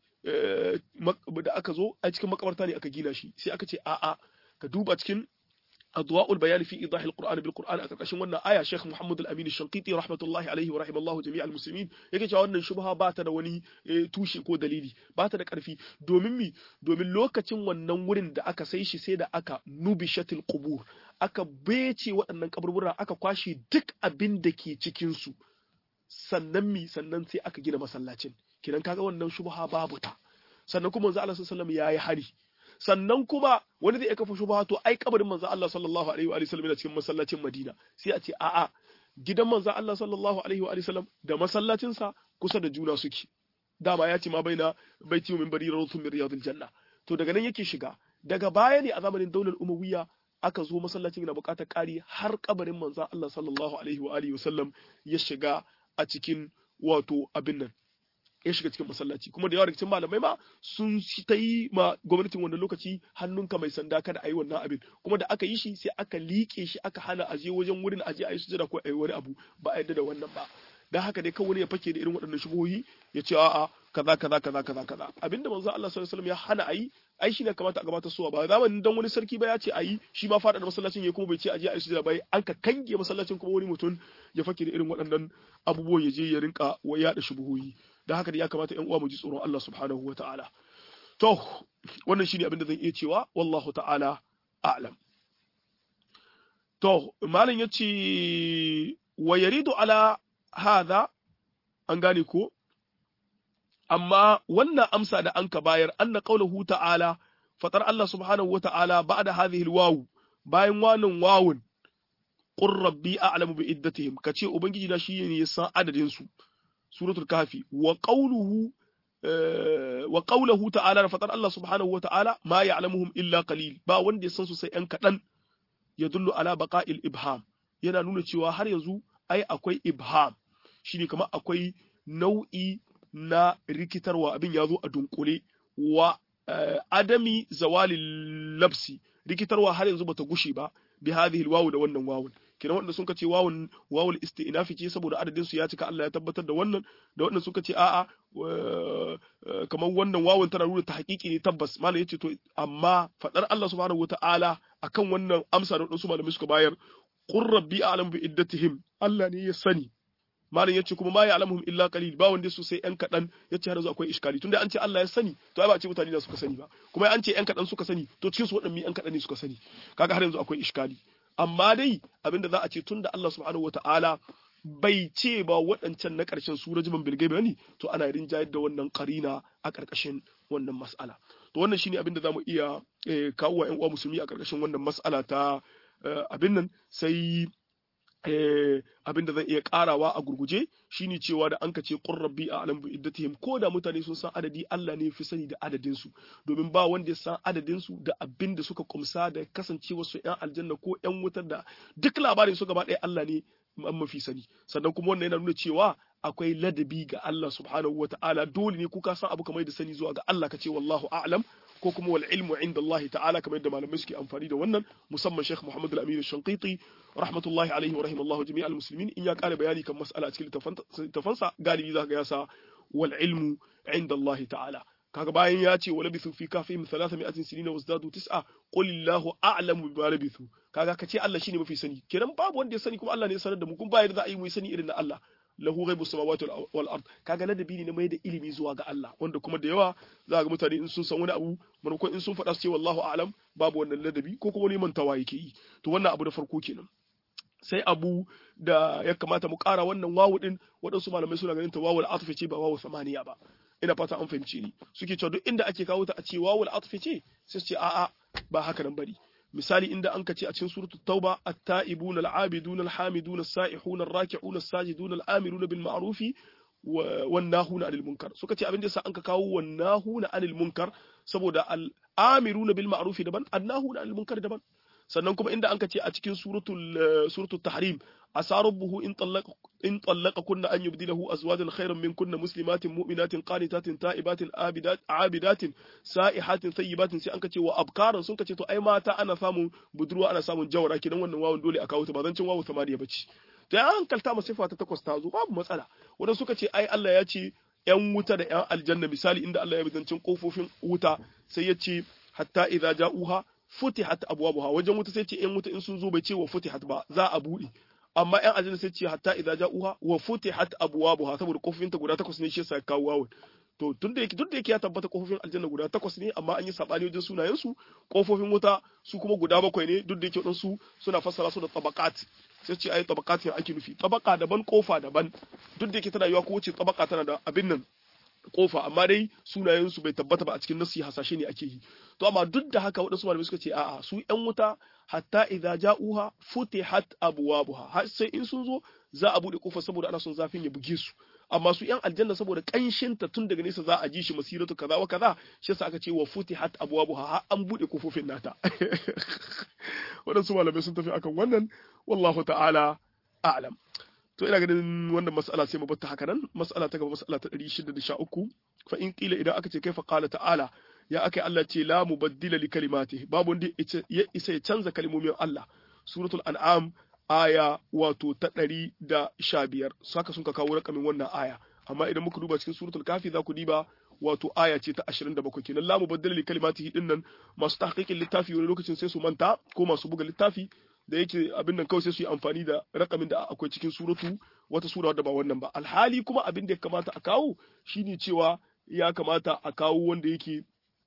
da aka zo a cikin makabarta ne aka gina shi sai aka ce a'a ka duba cikin أضواء البيان في إيضاح القرآن بالقرآن أكركشن wannan aya Sheikh Muhammad Al-Amin Al-Shanqiti rahmatullahi alaihi wa rahimallahu jami'al muslimin yake cewa wannan shubha ba ta da wani tushe ko dalili ba ta da karfi domin mi domin lokacin wannan wurin da aka sai shi sai da aka nubishatil qubur aka bece waɗannan kaburbura aka kwashe duk abin da ke cikin su sannan mi sannan sai aka gina masallacin kidan kaga wannan shubha babu ta sannan kuma manzo Allah sallallahu alaihi wasallam yayi hari sannan kuma wani zai kafa shubha to ai kabarin manzo Allah sallallahu alaihi wa sallam yana cikin masallacin Madina sai a ce a'a gidan manzo Allah sallallahu alaihi wa sallam da masallacin sa kusa da juna suke dama ya ce ma baina baiti min bari rawtun min riyadil janna to daga nan yake shiga daga baya ne a zamanin daular umawiyya aka zo masallacin yana buƙatar ƙari har kabarin manzo Allah sallallahu alaihi wa alihi wasallam ya shiga a cikin wato abin nan ya shiga cikin masallaci kuma da yawa daga cikin malamai ma sun ta yi ma gwamnatin wannan lokaci hannunka mai sanda kada a yi wannan abin kuma da aka yi shi sai aka liƙe shi aka hana a je wajen wurin aje a yi sujada ko a yi wani abu ba a yadda da wannan ba dan haka dai kawai ya fake da irin waɗannan shubuhohi ya ce a'a kaza kaza kaza kaza kaza abinda manzo Allah sallallahu alaihi wasallam ya hana a yi ai shine kamata a gabata suwa ba zamanin dan wani sarki ba ya ce a yi shi ma fada da masallacin ya kuma bai ce a je a yi sujada ba an ka kange masallacin kuma wani mutum ya fake da irin waɗannan abubuwan ya je ya rinka wa yaɗa shubuhohi da haka ya kamata ƴan uwa mu ji tsoron Allah subhanahu wa ta'ala to wannan shine abin da zan iya cewa wallahu ta'ala a'lam to malam yace wa yaridu ala hadha an gane ko amma wannan amsa da an ka bayar anna qawluhu ta'ala fatar Allah subhanahu wa ta'ala ba'da hadhihi alwaw bayan wannan wawun qur rabbi a'lamu bi iddatihim kace ubangiji na shi ne ya san adadin su suratul kafi wa qawluhu wa qawluhu ta'ala fatar Allah subhanahu wa ta'ala ma ya'lamuhum illa qalil ba wanda ya san su sai yan kadan yadullu ala baqa'il ibham yana nuna cewa har yanzu ai akwai ibham shine kamar akwai nau'i na rikitarwa abin ya zo a dunkule wa adami zawalil labsi rikitarwa har yanzu bata gushe ba bi hadhihi alwawu da wannan wawun kenan wanda sun ce wawun wawul isti'nafi ce saboda adadin su ya cika Allah ya tabbatar da wannan da wanda suka ce a'a kamar wannan wawun tana nuna ta hakiki ne tabbas malam yace to amma fadar Allah subhanahu wataala akan wannan amsa da wadansu malamai suka bayar qur rabbi a'lam bi iddatihim Allah ne ya sani malam yace kuma ma ya'lamuhum illa qalil ba wanda su sai yan kadan yace har yanzu akwai iskali tunda an ce Allah ya sani to ai ba ce mutane da suka sani ba kuma an ce yan kadan suka sani to cikin su wadannan yan kadan ne suka sani kaga har yanzu akwai iskali amma dai abinda za a ce tunda Allah subhanahu wataala bai ce ba waɗancan na ƙarshen su rajiman bilgai ba ne to ana rinjayar da wannan karina a ƙarƙashin wannan mas'ala to wannan shine abin da zamu iya kawo wa ƴan uwa musulmi a ƙarƙashin wannan mas'ala ta abin nan sai abin da zan iya karawa a gurguje shine cewa da an ce qur rabbi a'lam bi iddatihim ko da mutane sun san adadi Allah ne fi sani da adadin su domin ba wanda ya san adadin su da abin da suka kumsa da kasancewar su ƴan aljanna ko ƴan wutar da duk labarin su gaba ɗaya Allah ne an mafi sani sannan kuma wannan yana nuna cewa akwai ladabi ga Allah subhanahu wa ta'ala dole ne kuka san abu kamar da sani zuwa ga Allah ka ce wallahu a'lam ko kuma wal ilmu inda Allah ta'ala kamar yadda malamai suke amfani da wannan musamman Sheikh Muhammad Al-Amin Al-Shanqiti rahmatullahi alaihi wa rahimallahu jami'al muslimin in ya kare bayani kan mas'ala a cikin littafansa galibi zaka ga yasa wal ilmu inda Allah ta'ala kaga bayan ya ce wala bithu fi kafihim 300 sinina wasdadu tis'a qul illahu a'lamu bima labithu kaga kace Allah shine mafi sani kenan babu wanda ya sani kuma Allah ne ya sanar da mu kun bayar da za a yi mu sani irin na Allah lahu ghaibu samawati wal ard kaga ladabi ne na mai da ilimi zuwa ga Allah wanda kuma da yawa za ga mutane in sun san wani abu maimakon in sun faɗa su ce wallahu a'lam babu wannan ladabi ko kuma neman tawa yake yi to wannan abu da farko kenan sai abu da ya kamata mu ƙara wannan wawu din waɗansu malamai suna ganin ta wawul atfi ce ba wawu samaniya ba ina fata an fahimci ni suke cewa duk inda ake kawo ta a ce wawul atfi ce sai su ce a'a ba haka nan bari misali inda an ka ce a cikin suratu tauba at-ta'ibun al-abidun al-hamidun as-sa'ihun ar-raki'un as-sajidun al-amirun bil ma'rufi wan nahuna 'anil munkar suka ce abin da yasa an ka kawo wan nahuna 'anil munkar saboda al-amirun bil ma'rufi daban an-nahuna 'anil munkar daban sannan kuma inda an ka ce a cikin suratul suratul tahrim asa rabbuhu in tallaqa in tallaqa kunna an yubdilahu azwajan khayran min kunna muslimatin mu'minatin qanitatin ta'ibatin abidat abidatin sa'ihatin thayyibatin sai an ka ce wa abkaran sun ka ce to ai mata ana samun budurwa ana samun jawara kidan wannan wawun dole a kawo ta ba zan cin wawu samaniya bace to ya hankalta mu sifa ta takwas ta zo babu matsala wanda suka ce ai Allah ya ce yan wuta da yan aljanna misali inda Allah ya bizancin kofofin wuta sai ya ce hatta idza ja'uha futihat abwabuha wajen wuta sai ce yan wuta in sun zo bai ce wa futihat ba za a bude amma yan aljanna sai ce hatta idza ja'uha wa futihat abwabuha saboda kofofinta guda takwas ne shi yasa kawo wawun to tun da yake duk da yake ya tabbata kofofin aljanna guda takwas ne amma an yi sabani wajen sunayen su kofofin wuta su kuma guda bakwai ne duk da yake wadansu suna fassara su da tabaqat sai ce ai tabaqat ne ake nufi tabaka daban kofa daban duk da yake tana yiwa ko wace tabaka tana da abin nan kofa amma dai sunayen su bai tabbata ba a cikin nasi hasashe ne ake yi to amma duk da haka waɗansu malamai suka ce a'a su ƴan wuta hatta idza ja'uha futihat abwabuha har sai in sun zo za a bude kofar saboda ana son zafin ya buge su amma su ƴan aljanna saboda kanshin ta tun daga nesa za a ji shi masiratu kaza wa kaza shi yasa aka ce wa futihat abwabuha har an bude kofofin nata waɗansu malamai sun tafi akan wannan wallahu ta'ala a'lam to ina ganin wannan mas'ala sai mu batta haka nan mas'ala ta gaba mas'ala ta 613 fa in qila idan aka ce kaifa qala ta'ala ya aka Allah ce la mubaddila li kalimatihi babu wanda ya isa ya canza kalmomin Allah suratul an'am aya wato ta 115 saka sun ka kawo rakamin wannan aya amma idan muka duba cikin suratul kafi za ku diba wato aya ce ta 27 kenan la mubaddila li kalimatihi dinnan masu tahqiqin littafi wani lokacin sai su manta ko masu buga littafi da yake abin nan kawai sai su yi amfani da rakamin da akwai cikin suratu wata sura wadda ba wannan ba alhali kuma abin da ya kamata a kawo shine cewa ya kamata a kawo wanda yake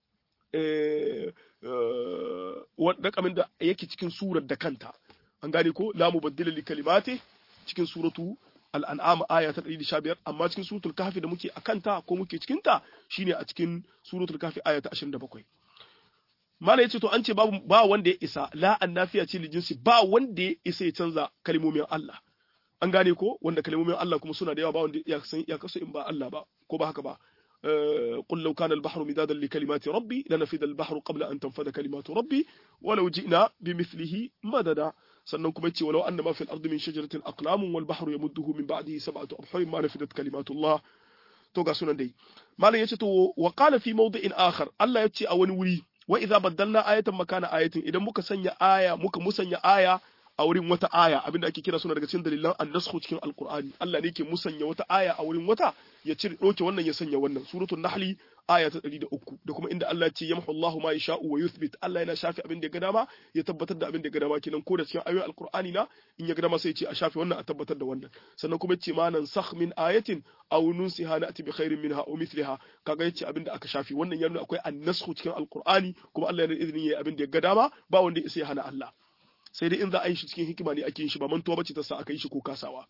rakamin da yake cikin surar da kanta an gane ko la mubaddila li kalimati cikin suratu al'an'am aya ta 115 amma cikin suratul kahfi da muke akanta ko muke cikin ta shine a cikin suratul kahfi aya ta 27 mala yace to an ce babu ba wanda ya isa la annafiya ce lijinsi ba wanda ya isa ya canza kalmomin Allah an gane ko wanda kalmomin Allah kuma suna da yawa ba wanda ya san ya kasu in ba Allah ba ko ba haka ba قل لو كان البحر مدادا لكلمات ربي لنفذ البحر قبل أن تنفذ كلمات ربي ولو جئنا بمثله مددا sannan kuma yace walau annama fil ardi min shajaratin aqlamun wal bahru yamudduhu min ba'dihi sab'atu abhurin ma nafidat kalimatullah to ga sunan dai malam yace to wa qala fi mawdi'in akhar Allah yace a wani wuri wa idza baddalna ayatan makana ayatin idan muka sanya aya muka musanya aya a wurin wata aya abinda ake kira suna daga cikin dalilan annasku cikin alqur'ani Allah ne ke musanya wata aya a wurin wata ya cire doke wannan ya sanya wannan suratul nahli aya ta 103 da kuma inda Allah ya ce yamhu Allahu ma yasha'u wa yuthbit Allah yana shafi abin da ya ga dama ya tabbatar da abin da ya ga dama kenan ko da cikin ayoyin alqur'ani na in ya ga dama sai ya ce a shafi wannan a tabbatar da wannan sannan kuma yace ma nan sakh min ayatin aw nunsiha na'ti bi khairin minha aw mithliha kaga yace abin da aka shafi wannan ya nuna akwai annasku cikin alqur'ani kuma Allah yana da izinin yayi abin da ya ga dama ba wanda ya isa ya hana Allah sai dai in za a yi shi cikin hikima ne ake yin shi ba mantuwa bace ta sa aka yi shi ko kasawa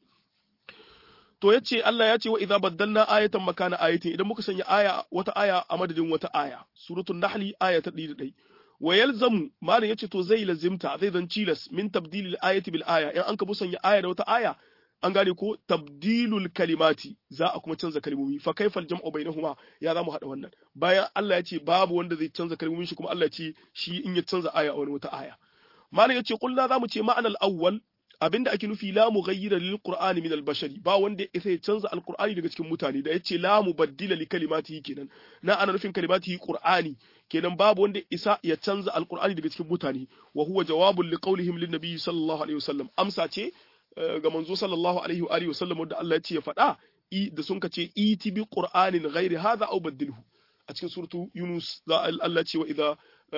to yace Allah ya ce wa idza baddalna ayatan makana ayatin idan muka sanya aya wata aya a madadin wata aya suratul nahli aya ta 101 wa yalzamu malam yace to zai lazimta zai zan cilas min tabdilil ayati bil aya in an ka musanya aya da wata aya an gane ko tabdilul kalimati za a kuma canza kalmomi fa kaifal jam'u bainahuma ya zamu hada wannan bayan Allah ya ce babu wanda zai canza kalmomin shi kuma Allah ya ce shi in ya canza aya a wani wata aya malam yace kullu zamu ce ma'anal awwal abinda ake nufi la mughayyira lil qur'ani min al bashari ba wanda ya sai canza al qur'ani daga cikin mutane da yace la mubaddila li kalimatihi kenan na ana nufin kalimatihi qur'ani kenan babu wanda isa ya canza al qur'ani daga cikin mutane wa huwa jawabun li qawlihim lin nabiy sallallahu alaihi wasallam amsa ce ga manzo sallallahu alaihi wa alihi wasallam wanda Allah ya ce ya faɗa da sun kace iti bi qur'anin ghairi hadha aw baddilhu a cikin suratu yunus za Allah ce wa idza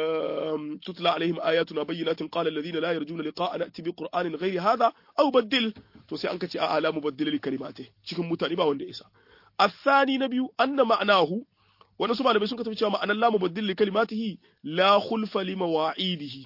تتلى عليهم آياتنا بينات قال الذين لا يرجون لقاء نأتي بقرآن غير هذا أو بدل to sai an kace a'a la mubaddila li kalimati cikin mutane ba wanda isa الثاني نبي أن معناه wani su malamai sun tafi cewa ma'anar la mubaddil li kalimatihi la khulfa li mawa'idihi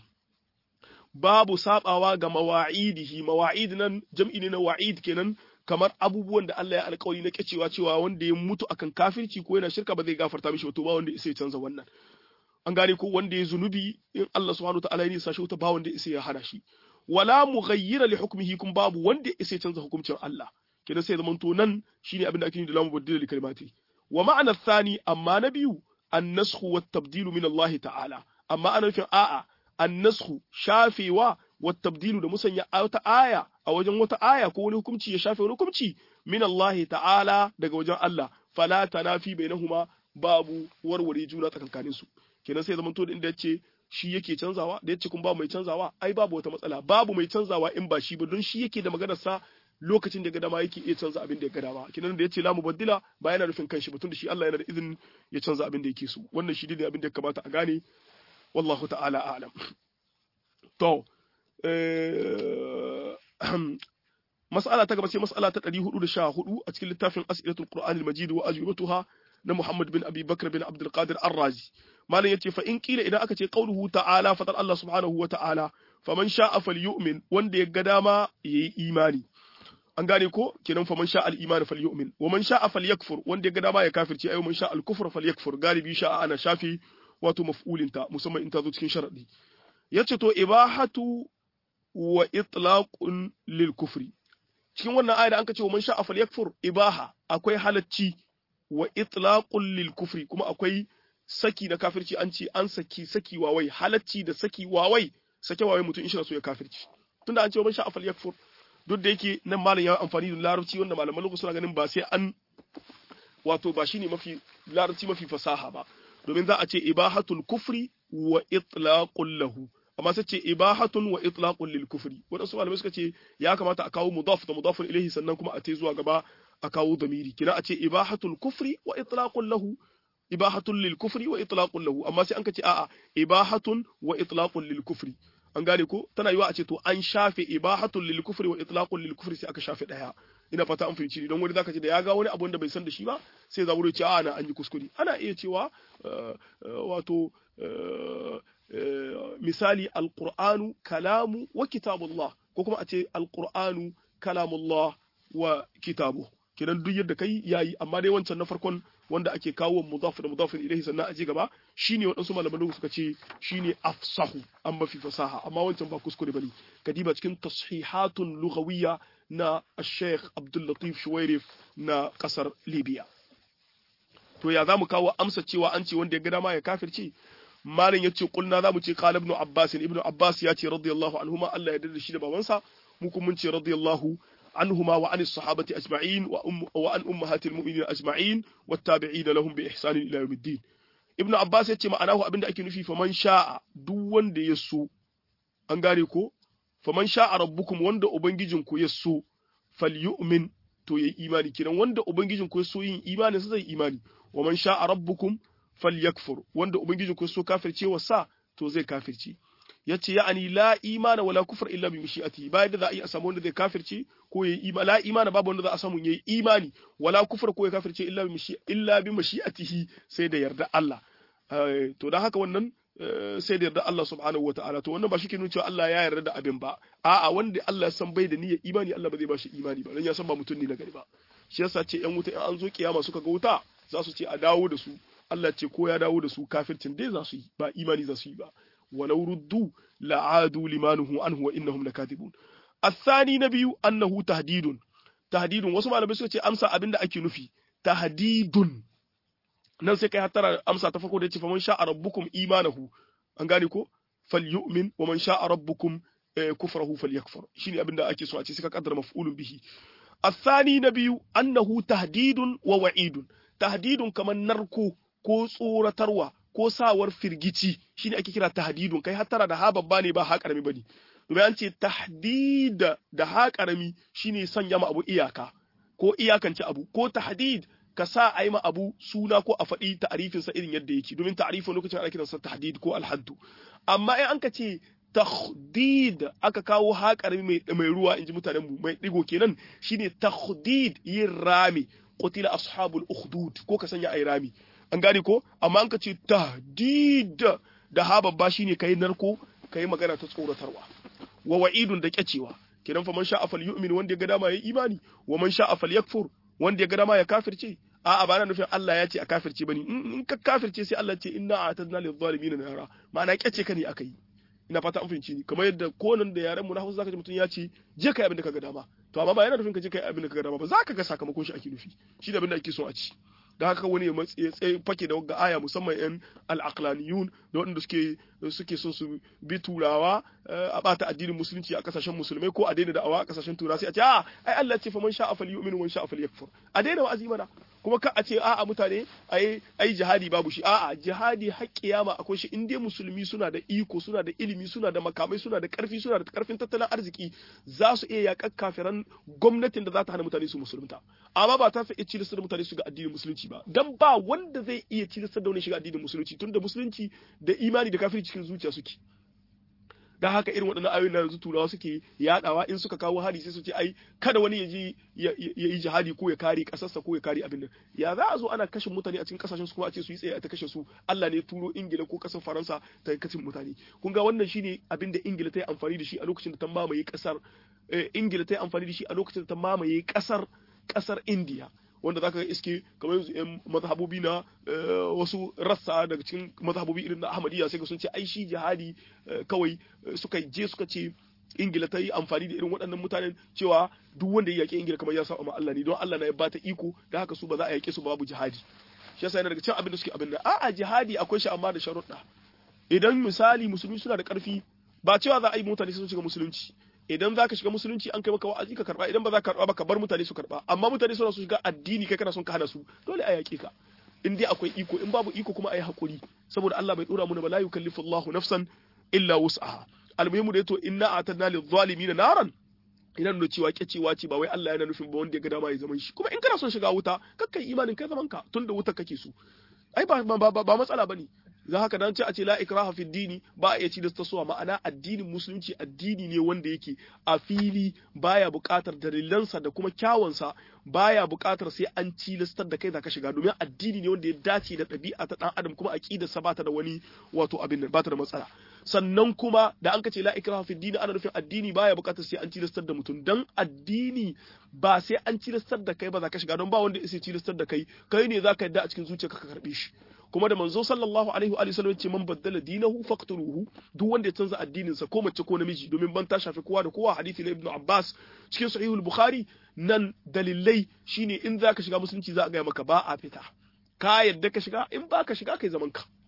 babu sabawa ga mawa'idihi mawa'id nan jam'i ne na wa'id kenan kamar abubuwan da Allah ya alƙawari na kacewa cewa wanda ya mutu akan kafirci ko yana shirka ba zai gafarta mishi to ba wanda sai canza wannan an gane ko wanda ya zunubi in Allah subhanahu ta'ala ya nisa shi wuta ba wanda isa ya hana shi wala mughayyira li hukmihi kun babu wanda isa ya canza hukuncin Allah kenan sai zaman to nan shine abin da ake yi da lamu baddila li kalimati wa ma'ana thani amma na biyu an-nasxu wat tabdilu min Allah ta'ala amma ana nufin a'a an-nasxu shafewa wat tabdilu da musanya wata aya a wajen wata aya ko wani hukunci ya shafe wani hukunci min Allah ta'ala daga wajen Allah fala tanafi bainahuma babu warware juna tsakankanin su kenan sai zaman to da inda yace shi yake canzawa da yace kun ba mai canzawa ai babu wata matsala babu mai canzawa in ba shi ba don shi yake da maganar sa lokacin da ga dama yake iya canza abin da ya ga dama kenan da yace la mubaddila ba yana nufin kanshi ba tun da shi Allah yana da izinin ya canza abin da yake so wannan shi ne abin da ya kamata a gane wallahu ta'ala a'lam to mas'ala ta gaba sai mas'ala ta 414 a cikin littafin as'ilatul qur'anil majid wa ajwibatuha na Muhammad bin Abi Bakr bin Abdul Qadir Ar-Razi malam yace fa in kila idan aka ce qauluhu ta'ala fatar Allah subhanahu wa ta'ala faman sha'a falyu'min wanda ya ga dama yayi imani an gane ko kenan faman sha'a al-iman falyu'min wa man sha'a falyakfur wanda ya ga dama ya kafirci ayo man sha'a al-kufr falyakfur galibi sha'a ana shafi wato maf'ulinta musamman in ta zo cikin sharadi yace to ibahatu wa itlaqun lil kufri cikin wannan aya da an ce wa man sha'a falyakfur ibaha akwai halacci wa itlaqul lil kufri kuma akwai saki na kafirci an ce an saki saki wawai halacci da saki wawai sake wawai mutum in shi so ya kafirci tunda an ce man sha'a falyakfur duk da yake nan malam ya amfani da larabci wanda malaman lokaci suna ganin ba sai an wato ba shine mafi larabci mafi fasaha ba domin za a ce ibahatul kufri wa itlaqul lahu amma sai ce ibahatun wa itlaqul lil kufri wadansu malamai suka ce ya kamata a kawo mudaf da mudafun ilayhi sannan kuma a tai zuwa gaba a kawo damiri kina a ce ibahatul kufri wa itlaqul lahu ibahatun lil kufri wa itlaqul lahu amma sai an ka ce a'a ibahatun wa itlaqul lil kufri an gane ko tana yiwa a ce to an shafe ibahatun lil kufri wa itlaqul lil kufri sai aka shafe daya ina fata an fahimci don wani zaka ce da ya ga wani abu wanda bai san da shi ba sai za wuri ce a na an yi kuskure ana iya cewa wato misali alqur'anu kalamu wa kitabullah ko kuma a ce alqur'anu kalamullah wa kitabu kenan duk yadda kai yayi amma dai wancan na farkon wanda ake kawo mudaf da mudafin ilaihi sannan a ji gaba shine waɗansu malaman suka ce shine afsahu an mafi fasaha amma wancan ba kuskure bane kadiba cikin tashihatun lughawiyya na Sheikh Abdul Latif Shuwairif na kasar Libya to ya zamu kawo amsa cewa an ce wanda ya ga dama ya kafirce malam yace kulna zamu ce qala ibn abbas ibn abbas ya ce radiyallahu anhuma Allah ya yarda shi da babansa mu kuma mun ce radiyallahu عنهما وعن الصحابة أجمعين وأم وعن أمهات المؤمنين أجمعين والتابعين لهم بإحسان إلى يوم الدين ابن عباس yace ma'anahu abinda ake nufi faman sha'a duk wanda ya so an gane ko faman sha'a rabbukum wanda ubangijin ku ya so falyu'min to yayi imani kiran wanda ubangijin ku ya so yin imani sai zai imani wa man sha'a rabbukum falyakfur wanda ubangijin ku ya so kafirce wa sa to zai kafirce yace ya'ani la imana wala kufr illa bi mashi'ati ba yadda za a yi a samu wanda zai kafirce ko yayi imani la imana babu wanda za a samu yayi imani wala kufr ko ya kafirce illa bi mashi illa bi mashi'atihi sai da yarda Allah to dan haka wannan sai da yarda Allah subhanahu wataala to wannan ba shi ke nuna cewa Allah ya yarda da abin ba a'a wanda Allah ya san bai da niyyar imani Allah ba zai ba shi imani ba dan ya san ba mutum ne na gari ba shi yasa ce yan wuta in an zo kiyama suka ga wuta za su ce a dawo da su Allah ce ko ya dawo da su kafircin dai za su yi ba imani za su yi ba ولو ردوا لعادوا لما نهوا عنه وانهم لكاذبون الثاني نبي انه تهديد تهديد wasu malamai suka ce amsa abinda ake nufi tahdidun nan sai kai hatara amsa ta farko da yace faman sha'a rabbukum imanahu an gane ko falyu'min wa man sha'a rabbukum kufrahu falyakfur shine abinda ake so a ce sai ka kaddara maf'ulun bihi الثاني نبي أنه تهديد ووعيد تهديد كما نركو ko tsoratarwa ko sawar firgici shine ake kira tahdidun kai hattara da ha babba ne ba ha karami bane domin an ce tahdid da ha karami shine sanya ma abu iyaka ko iyakance abu ko tahdid ka sa a yi ma abu suna ko a faɗi ta'arifin sa irin yadda yake domin ta'arifin lokacin ana kiransa tahdid ko alhaddu amma in an ka ce tahdid aka kawo ha karami mai mai ruwa inji mutanen mu mai digo kenan shine tahdid yin rami qutila ashabul ukhdud ko ka sanya ai rami an gane ko amma an ka ce tahdid da ha babba shine kai narko kai magana ta tsoratarwa wa wa'idun da kyacewa kidan fa man sha'a falyu'min wanda ya ga dama yayi imani wa man sha'a falyakfur wanda ya ga dama ya kafirce a'a ba na nufin Allah ya ce a kafirce bane in ka kafirce sai Allah ce inna a'tadna lil zalimin nara ma'ana kyace ka ne akai ina fata an fahimci ni kamar yadda konan da yaren mu na Hausa zaka ji mutum ya ce je kai abin da kaga dama to amma ba yana nufin ka je kai abin da kaga dama ba zaka ga sakamakon shi ake nufi shi da abin da ake so a ci da haka wani ya tsaye fake da wagga aya musamman yan al'aqlaniyun da waɗanda suke suke son su bi turawa a bata addinin musulunci a kasashen musulmai ko a daina da'awa a kasashen turawa sai a ce a ai Allah ya ce fa man sha'a falyu'min wa man sha'a falyakfur a daina wa'azi mana kuma ka a ce a'a mutane ai ai jihadi babu shi a'a jihadi har kiyama akwai shi in dai musulmi suna da iko suna da ilimi suna da makamai suna da karfi suna da karfin tattalin arziki za su iya yaƙar kafiran gwamnatin da za ta hana mutane su musulunta amma ba ta iya cilistar da mutane su ga addinin musulunci ba dan ba wanda zai iya cilistar da wani shiga addinin musulunci tunda musulunci da imani da kafirci cikin zuciya suke dan haka irin waɗannan ayoyin da yanzu turawa suke yadawa in suka kawo hari sai su ce ai kada wani ya ji ya yi jihadi ko ya kare kasarsa ko ya kare abin nan ya za a zo ana kashe mutane a cikin kasashen su kuma a ce su yi tsaye a ta kashe su Allah ne turo Ingila ko kasar Faransa ta kashe mutane kun ga wannan shine abin da Ingila ta yi amfani da shi a lokacin da ta mamaye kasar Ingila ta yi amfani da shi a lokacin da ta mamaye kasar kasar India wanda zaka ga iske kamar yanzu yan mazhabobi na wasu rassa daga cikin mazhabobi irin na Ahmadiyya sai sun ce ai shi jihadi kawai suka je suka ce Ingila ta yi amfani da irin waɗannan mutanen cewa duk wanda ya yaƙi Ingila kamar ya sa ma Allah ne don Allah na ya bata iko da haka su ba za a yaƙe su babu jihadi shi yasa yana daga cikin abin da suke abin da a'a jihadi akwai shi amma da sharuɗa idan misali musulmi suna da ƙarfi ba cewa za a yi mutane sun shiga musulunci idan za ka shiga musulunci an kai maka wa'azi ka karba idan ba za ka karba ba ka bar mutane su karba amma mutane suna su shiga addini kai kana son ka hana su dole a yaƙe ka in dai akwai iko in babu iko kuma a yi haƙuri saboda Allah bai dora mu ba la yukallifu Allahu nafsan illa wus'aha almuhimu da yato inna atanna lil zalimin naran idan da cewa kecewa ce ba wai Allah yana nufin ba wanda ya ga dama ya zaman shi kuma in kana son shiga wuta kakkai imanin kai zaman ka tunda wuta kake so ai ba ba matsala bane za haka dan ce a ce la ikraha fi dini ba a iya ci da tasowa ma'ana addinin musulunci addini ne wanda yake a fili baya buƙatar dalilansa da kuma kyawunsa baya buƙatar sai an cilastar da kai zaka shiga domin addini ne wanda ya dace da ɗabi'a ta ɗan adam kuma aqidarsa ba ta da wani wato abin nan ba ta da matsala sannan kuma da an kace la ikraha fi dini ana nufin addini baya buƙatar sai an cilastar da mutum dan addini ba sai an cilastar da kai ba zaka shiga don ba wanda ya cilastar da kai kai ne zaka yadda a cikin zuciyarka ka karbe shi kuma da manzo sallallahu alaihi wa sallam ce man baddala dinahu faqtuluhu duk wanda ya canza addinin sa ko mace ko namiji domin ban ta shafi kowa da kowa hadisi na ibnu abbas cikin sahihul bukhari nan dalilai shine in zaka shiga musulunci za a ga maka ba a fita ka yadda ka shiga in ba ka shiga kai zaman ka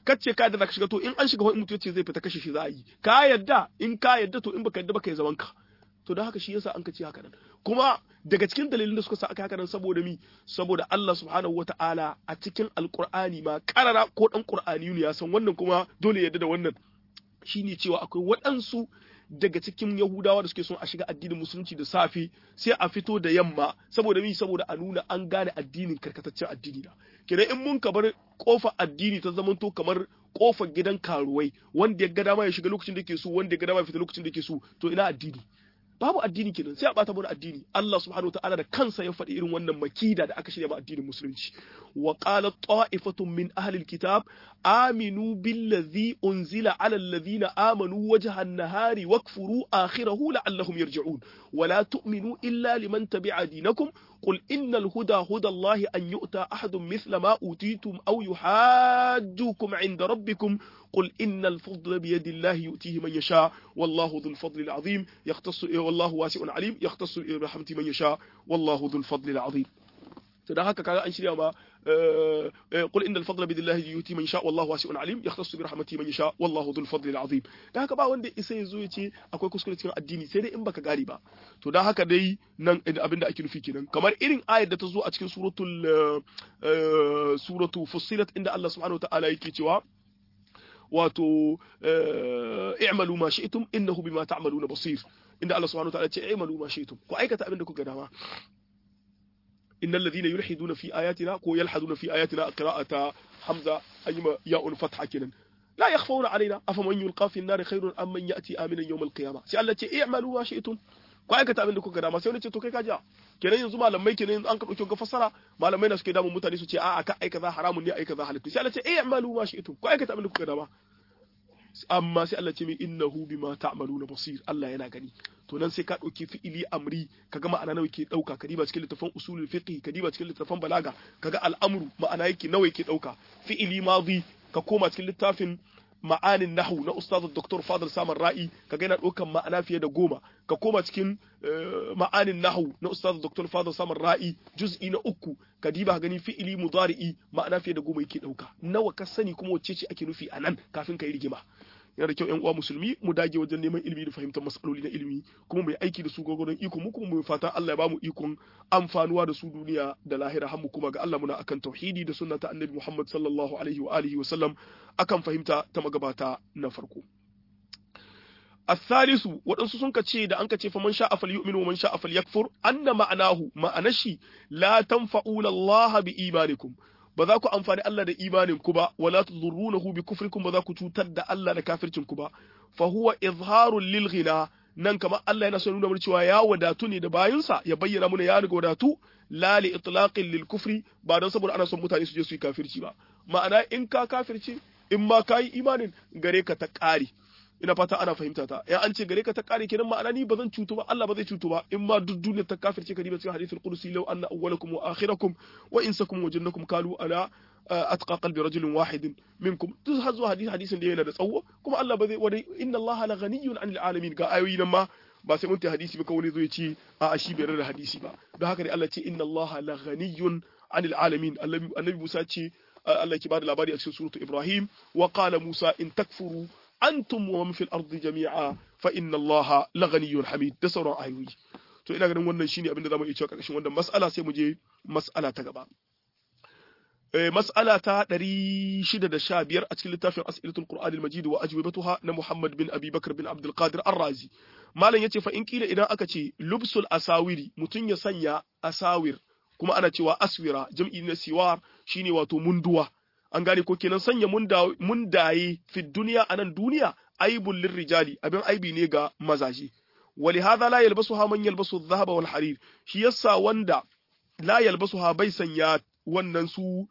kace ka yadda zaka shiga to in an shiga wani mutum yace zai fita kashe shi za a yi ka yadda in ka yadda to in baka yadda baka yi zaman ka to da haka shi yasa an kace haka nan kuma daga cikin dalilin da suka sa aka haka nan saboda mi saboda Allah subhanahu wataala a cikin alqur'ani ma karara ko dan qur'ani ne ya san wannan kuma dole yadda da wannan shine cewa akwai waɗansu daga cikin Yahudawa da suke son a shiga addinin musulunci da safe sai a fito da yamma saboda mi saboda a nuna an gane addinin karkataccen addini da kenan in mun kabar kofa addini ta zamanto kamar kofar gidan karuwai wanda ya ga dama ya shiga lokacin da ke so wanda ya ga dama ya fita lokacin da ke so to ina addini babu addini kenan sai a bata mana addini Allah subhanahu wataala da kansa ya faɗi irin wannan makida da aka shirya ma addinin musulunci wa qala ta'ifatun min ahli alkitab aminu billazi unzila ala alladhina amanu wajha an-nahari wakfuru akhirahu la'allahum yarji'un wa la tu'minu illa liman tabi'a dinakum قل إن الهدى هدى الله أن يؤتى أحد مثل ما أوتيتم أو يحاجوكم عند ربكم قل إن الفضل بيد الله يؤتيه من يشاء والله ذو الفضل العظيم يختص والله واسع عليم يختص برحمته من يشاء والله ذو الفضل العظيم da haka kaga an shirya ma qul innal fadla bidillahi yuti man sha wallahu wasi'un alim yakhtassu bi rahmatihi man yasha wallahu dhul fadli azim da haka ba wanda isa yazo ya ce akwai kuskure cikin addini sai dai in baka gari ba to da haka dai nan abinda ake nufi kenan kamar irin ayar da ta zo a cikin suratul suratu fussilat inda Allah subhanahu wa ta'ala yake cewa wato i'malu ma shi'tum innahu bima ta'maluna basir inda Allah subhanahu wa ta'ala ya ce i'malu ma shi'tum ku aikata abin da kuka dama إن الذين يلحدون في آياتنا كو يلحدون في آياتنا قراءة حمزة أيما ياء فتحة كنا لا يخفون علينا أفمن يلقى في النار خير أم من يأتي آمنا يوم القيامة سألت اعملوا ما شئتم ko aikata abin da kuka dama sai wani ce to kai ka ja kenan yanzu malamai kenan an ka dauki ga fassara malamai na suke damun mutane su ce a'a ka aika za haramun ne aika za halittu sai Allah ce eh amalu ma shi'tum ko aikata abin da kuka dama amma sai Allah ce min innahu bima ta'maluna basir Allah yana gani to nan sai ka ɗauki fi'ili amri kaga ma'ana nawa yake ɗauka ka diba cikin littafin usulul fiqh ka diba cikin littafin balaga kaga al'amru ma'ana yake nawa yake ɗauka fi'ili madi ka koma cikin littafin ma'anin nahu na ustaz Dr. Fadil Samar Ra'i kaga yana ɗaukan ma'ana fiye da goma ka koma cikin ma'anin nahu na ustaz Dr. Fadil Samar Ra'i juz'i na uku ka diba gani fi'ili mudari'i ma'ana fiye da goma yake ɗauka nawa ka sani kuma wacce ce ake nufi a nan kafin ka yi rigima yana da kyau ƴan uwa musulmi mu dage wajen neman ilimi da fahimtar masaloli na ilimi kuma mu yi aiki da su gwagwaron iko mu kuma mu fatan Allah ya bamu ikon amfanuwa da su duniya da lahira har mu kuma ga Allah muna akan tauhidi da sunna ta annabi Muhammad sallallahu alaihi wa alihi wa sallam akan fahimta ta magabata na farko الثالث waɗansu sun ce da an ka ce fa man sha'a falyu'min wa man sha'a falyakfur anna ma'anahu ma'anashi la tanfa'u Allah bi imanikum ba za ku amfani Allah da imanin ku ba wala tudurrunahu bi kufrikum ba za ku cutar da Allah da kafircin ku ba fa huwa izharul lil ghina nan kamar Allah yana so nuna mana cewa ya wadatu ne da bayinsa ya bayyana mana ya riga wadatu la li itlaqin lil kufri ba don saboda ana son mutane su je su yi kafirci ba ma'ana in ka kafirci in ma ka yi imanin gare ka ta ƙari ina fata ana fahimta ta ya an ce gare ka ta kare kenan ma'ana ni bazan cutu ba Allah ba zai cutu ba in ma duk duniya ta kafirce ka diba cikin hadithul qudsi law anna awwalakum wa akhirakum wa insakum wa jannakum kalu ala atqa qalbi rajulin wahidin minkum duk har zuwa hadisi hadisin da yana da tsawo kuma Allah ba zai wani inna Allah la ghaniyyun 'anil alamin ga ayoyi nan ma ba sai mun ta hadisi ba kawai zo ya ce a shi bai da hadisi ba don haka ne Allah ce inna Allah la ghaniyyun 'anil alamin annabi Musa ce Allah ke bada labari a cikin suratu Ibrahim wa qala Musa in takfuru antum wa man fil ardi jami'a fa inna allaha laghaniyyun hamid da sauran ayoyi to ina ganin wannan shine abin da zamu iya cewa karkashin wannan mas'ala sai mu je mas'ala ta gaba eh mas'ala ta 615 a cikin littafin as'ilatul qur'an al-majid wa ajwibatuha na Muhammad bin Abi Bakr bin Abdul Qadir Ar-Razi malam yace fa in kila idan aka ce lubsul asawiri mutun ya sanya asawir kuma ana cewa aswira jam'i na siwar shine wato munduwa an gane ko kenan sanya mundaye fi duniya a nan duniya aibul lirrijali abin aibi ne ga mazaje wali hadha la yalbasuha man yalbasu dhahaba wal harir shi yasa wanda la yalbasuha bai sanya wannan su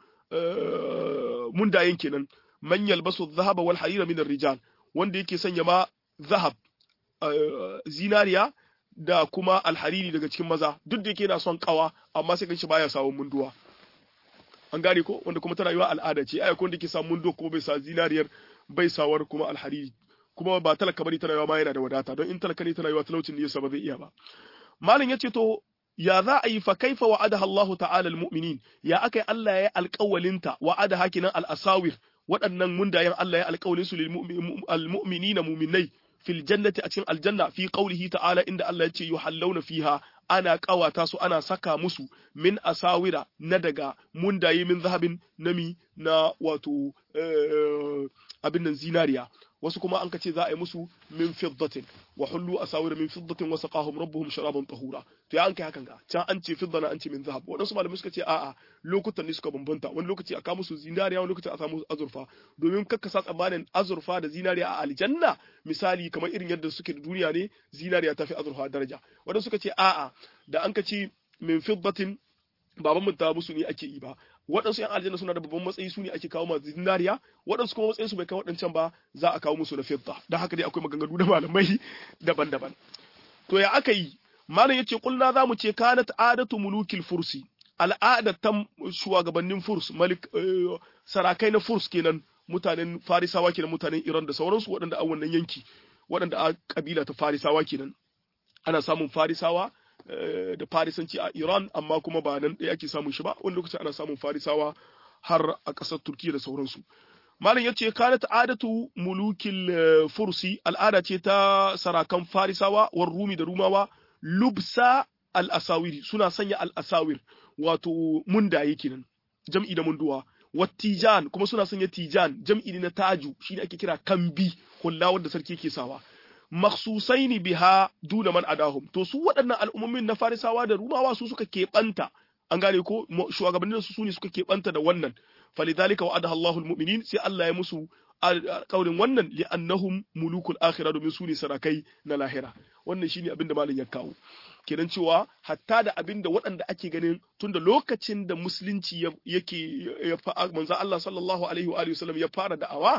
mundayen kenan man yalbasu dhahaba wal harir min rijal wanda yake sanya ma zahab zinariya da kuma alhariri daga cikin maza duk da yake yana son kawa amma sai kan shi baya sawun munduwa an gane ko wanda kuma tana yiwa al'ada ce ai ko wanda ke samun mundo kuma bai sa zinariyar bai sawar kuma alhariri kuma ba talaka bane tana yiwa ma yana da wadata don in talaka ne tana yiwa talaucin ne yasa ba zai iya ba malam yace to ya za a yi fa kaifa wa'adaha Allah ta'ala almu'minin ya akai Allah ya alƙawalinta wa'ada hakinan al-asawir waɗannan mundayen Allah ya alƙawlin su lil mu'minina mu'minai fil jannati a cikin aljanna fi qawlihi ta'ala inda Allah ya ce yuhallawna fiha ana ƙawata su ana saka musu min asawira na daga mundaye min zahabin nami na wato abin nan zinariya wasu kuma an kace za a yi musu min fiddatin wa hullu asawira min fiddatin wa saqahum rabbuhum sharaban tahura to ya an kai hakan ga can an ce fiddana an ce min zahab wadansu malamai suka ce a'a lokutan ne suka bambanta wani lokaci aka musu zinariya wani lokaci a samu azurfa domin kakka sa tsammanin azurfa da zinariya a aljanna misali kamar irin yadda suke da duniya ne zinariya ta fi azurfa daraja wadansu suka ce a'a da an kace min fiddatin baban mun ta musu ne ake yi ba waɗansu ‘yan aljanna suna da babban matsayi su ne ake kawo masu zinariya waɗansu kuma matsayin su bai kai waɗancan ba za a kawo musu na fidda don haka dai akwai maganganu da malamai daban-daban to ya aka yi malam yace kulna za mu ce kanat adatu mulukil fursi al'adatan shugabannin furs malik sarakai na furs kenan mutanen farisawa kenan mutanen iran da sauransu waɗanda a wannan yanki waɗanda a kabila ta farisawa kenan ana samun farisawa da farisanci a Iran amma kuma ba nan ɗaya ake samun shi ba wani lokaci ana samun farisawa har a ƙasar Turkiya da sauransu. Malam ya ce kana ta'adatu mulukil fursi al'ada ce ta sarakan farisawa war rumi da rumawa lubsa al-asawiri suna sanya al-asawir wato mundaye kenan jam'i da munduwa wattijan kuma suna sanya tijan jam'i ne na taju shine ake kira kambi hulla wanda sarki yake sawa maksusaini biha duna man adahum to su waɗannan al'ummomin na farisawa da rumawa su suka keɓanta an gane ko shugabannin su sune suka keɓanta da wannan falidhalika wa'adaha Allahu almu'minin sai Allah ya musu kaurin wannan li'annahum mulukul akhirah domin su ne sarakai na lahira wannan shine abin da malam ya kawo kenan cewa hatta da abin da waɗanda ake ganin tunda lokacin da musulunci yake ya manzo Allah sallallahu alaihi wa alihi wasallam ya fara da'awa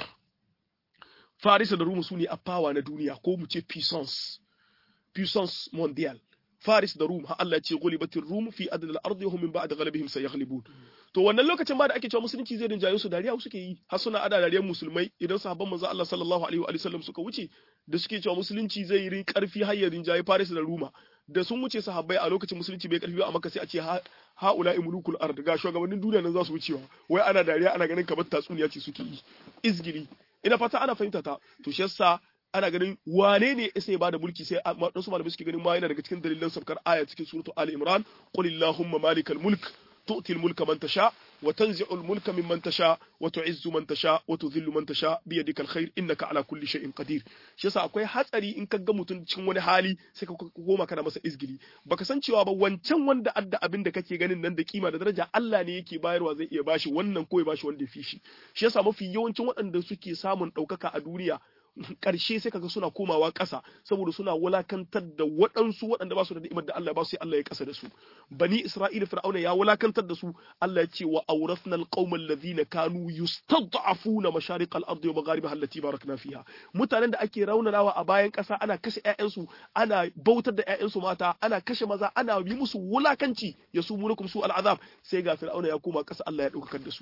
Farisa da Roma su ne a fawa na duniya ko mu ce puissance puissance mondial Faris da Rum har Allah ya ce gulibatir Rum fi adad al-ardi wa hum min ba'd ghalabihim sayaghlibun to wannan lokacin ba da ake cewa musulunci zai rinjaye su dariya suke yi har suna ada dariyar musulmai idan sahabban manzo Allah sallallahu alaihi wa sallam suka wuce da suke cewa musulunci zai yi karfi har ya rinjaye Faris da Ruma da sun wuce sahabbai a lokacin musulunci bai karfi ba amma sai a ce haula'i mulukul ard ga shugabannin duniya nan za su wucewa wai ana dariya ana ganin kamar tatsuniya ce suke yi izgili ina fata ana fahimta ta to shi yasa ana ganin wane ne isa ya bada mulki sai wadansu malamai suke ganin ma yana daga cikin dalilan sabkar aya cikin suratu ali imran qul illahumma malikal mulk tu'ti al mulka man tasha wa tanzi'u al mulka mimman tasha wa tu'izzu man tasha wa tudhillu man tasha bi yadika al khair innaka ala kulli shay'in qadir shi yasa akwai hatsari in ka ga mutum cikin wani hali sai ka koma kana masa izgili baka san cewa ba wancan wanda adda abin da kake ganin nan da kima da daraja Allah ne yake bayarwa zai iya bashi wannan ko ya bashi wanda ya fi shi shi yasa mafi yawancin waɗanda suke samun ɗaukaka a duniya ƙarshe sai kaga suna komawa ƙasa saboda suna wulakantar da waɗansu waɗanda ba su da ni'imar da Allah ba su sai Allah ya ƙasa da su bani Isra'ila fir'auna ya wulakantar da su Allah ya ce wa awrasna alqaumal ladhina kanu yustad'afuna mashariq al-ard wa magharibaha allati barakna fiha mutanen da ake raunanawa a bayan ƙasa ana kashe ƴaƴansu ana bautar da ƴaƴansu mata ana kashe maza ana yi musu wulakanci yasumunukum su al'azab sai ga fir'auna ya koma ƙasa Allah ya ɗaukakar da su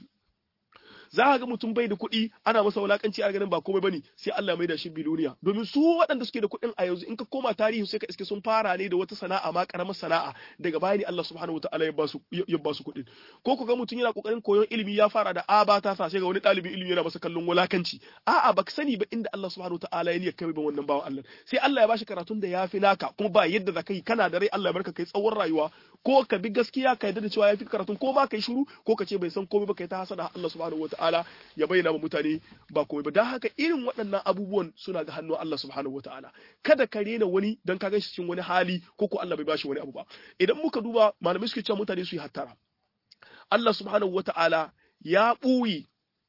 za ka ga mutum bai da kuɗi ana masa wulakanci a ganin ba komai bane sai Allah mai da shi biloniya domin su waɗanda suke da kuɗin a yanzu in ka koma tarihi sai ka iske sun fara ne da wata sana'a ma karamar sana'a daga baya ne Allah subhanahu wataala ya ba su ya ba su kuɗin ko ku ga mutum yana kokarin koyon ilimi ya fara da aba ta sa sai ga wani ɗalibin ilimi yana masa kallon wulakanci a'a baka sani ba inda Allah subhanahu wataala ya kai ban wannan bawan Allah sai Allah ya bashi karatun da yafi naka kuma ba yadda za ka yi kana da rai Allah ya barka kai tsawon rayuwa ko ka bi gaskiya ka yarda da cewa yafi karatun ko ma kai shiru ko ka ce bai san komai ba kai ta hasada Allah subhanahu wataala ta'ala ya bayyana wa mutane ba komai ba don haka irin waɗannan abubuwan suna ga hannun Allah subhanahu ta'ala kada ka rena wani don ka ganshi cikin wani hali ko ko Allah bai bashi wani abu ba idan muka duba malamai suke cewa mutane su yi hattara Allah subhanahu ta'ala ya ɓuyi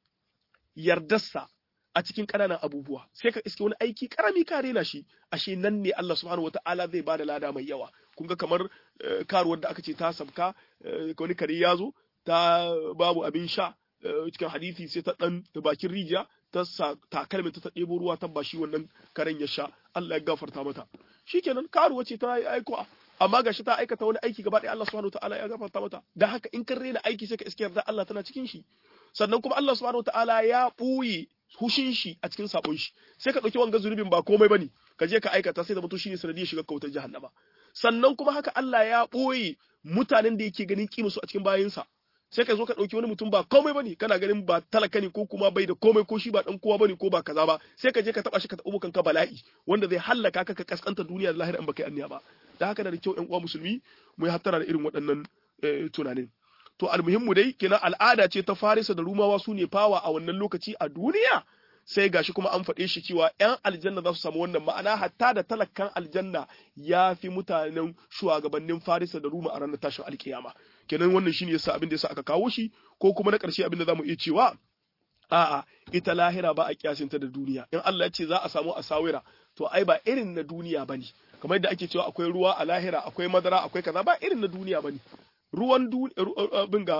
yardarsa a cikin ƙananan abubuwa sai ka iske wani aiki karami ka rena shi ashe nan ne Allah subhanahu ta'ala zai bada lada mai yawa kun ga kamar karuwar da aka ce ta sabka wani kare ya zo ta babu abin sha cikin hadisi sai ta dan da bakin rijiya ta sa takalmin ta ɗebo ruwa ta bashi wannan karen ya sha Allah ya gafarta mata shikenan karuwa ce ta yi aiko amma gashi ta aikata wani aiki gaba ɗaya Allah subhanahu wataala ya gafarta mata dan haka in kan rena aiki sai ka iske yarda Allah tana cikin shi sannan kuma Allah subhanahu wataala ya ɓuye hushin shi a cikin sabon shi sai ka ɗauki wanga zunubin ba komai bane ka je ka aikata sai da mutum shine sanadiyar shiga kautar jahannama sannan kuma haka Allah ya ɓoye mutanen da yake ganin kima su a cikin bayinsa sai ka zo ka ɗauki wani mutum ba komai bane kana ganin ba talaka ne ko kuma bai da komai ko shi ba dan kowa bane ko ba kaza ba sai ka je ka taba shi ka tabo kanka bala'i wanda zai hallaka ka ka kaskanta duniya da lahira in baka yi anniya ba da haka da kyau ƴan uwa musulmi mu yi hattara da irin waɗannan tunanin to almuhimmu dai kina al'ada ce ta farisa da rumawa su ne fawa a wannan lokaci a duniya sai gashi kuma an faɗe shi cewa 'yan aljanna za su samu wannan ma'ana hatta da talakan aljanna ya fi mutanen shugabannin farisa da ruma a ranar tashin alkiyama kenan wannan shine yasa abin da yasa aka kawo shi ko kuma na ƙarshe abin da zamu iya cewa a'a ita lahira ba a kiyasinta da duniya in Allah ya ce za a samu asawira to ai ba irin na duniya bane kamar yadda ake cewa akwai ruwa a lahira akwai madara akwai kaza ba irin na duniya bane ruwan abin ga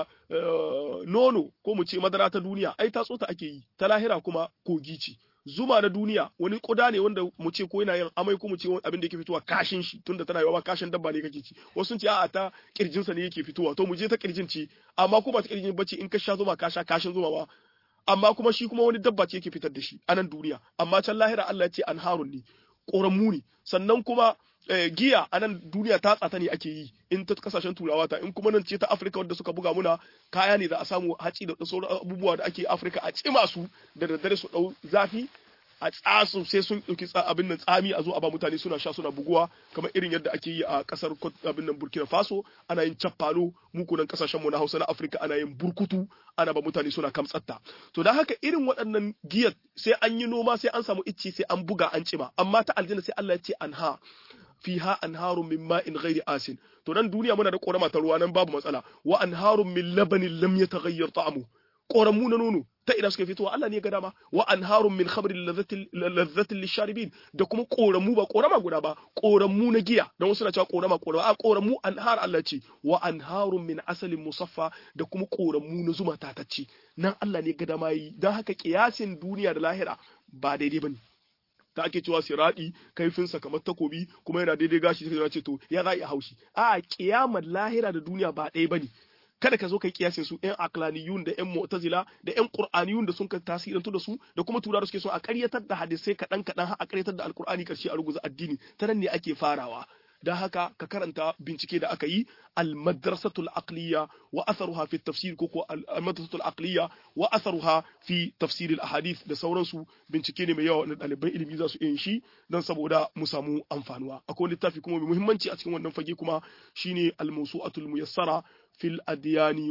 nono ko mu ce madara ta duniya ai ta tsota ake yi ta lahira kuma kogi ce zuma na duniya wani kuda ne wanda mu ce ko yana yin amai ko mu ce abin da yake fitowa kashin shi tunda tana yawa kashin dabba ne kake ci wasu sun ce a'a ta kirjin sa ne yake fitowa to mu je ta kirjin ce amma ko ba ta kirjin bace in ka sha zuma ka sha kashin zuma ba amma kuma shi kuma wani dabba ce yake fitar da shi a nan duniya amma can lahira Allah ya ce anharun ne ƙoramu ne sannan kuma giya a nan duniya ta tsata ne ake yi in ta kasashen turawa ta in kuma nan ce ta afirka wadda suka buga muna kaya ne za a samu haci da sauran abubuwa da ake afirka a cima su da daddare su dau zafi a tsasu sai sun ɗauki abin nan tsami a zo a ba mutane suna sha suna buguwa kamar irin yadda ake yi a kasar abin nan burkina faso ana yin cappalo muku nan kasashen mu na hausa na afirka ana yin burkutu ana ba mutane suna kamtsatta to dan haka irin waɗannan giyar sai an yi noma sai an samu icce sai an buga an cima amma ta aljanna sai Allah ya ce anha fiha anharun min ma'in ghairi asin to nan duniya muna da korama ta ruwa nan babu matsala wa anharun min labanin lam yataghayyar ta'amu koramu na nono ta ina suka fitowa Allah ne ya ga dama wa anharun min khamrin ladhatin lisharibin da kuma koramu ba korama guda ba koramu na giya dan wasu na cewa korama korama a koramu anhar Allah ce wa anharun min asalin musaffa da kuma koramu na zuma tatacce nan Allah ne ya ga dama yi dan haka kiyasin duniya da lahira ba daidai bane ta ake cewa siradi kaifinsa kamar takobi kuma yana daidai gashi sai ce to ya za a haushi a kiyamar lahira da duniya ba ɗaya bane kada ka zo kai kiyasin su ƴan aklaniyun da ƴan mu'tazila da ƴan qur'aniyun da sun ka tasirantu da su da kuma turawa suke so a ƙaryatar da hadisai kaɗan kaɗan har a ƙaryatar da alqur'ani karshe a ruguza addini ta nan ne ake farawa da haka ka karanta bincike da aka yi al-madrasatul aqliya wa atharuha fi tafsir ko ko al-madrasatul aqliya wa atharuha fi tafsir al-ahadith da sauransu bincike ne mai yawa na ɗaliban ilimi za su yin shi don saboda mu samu amfanuwa akwai littafi kuma mai muhimmanci a cikin wannan fage kuma shine al-mawsu'atul muyassara في الأديان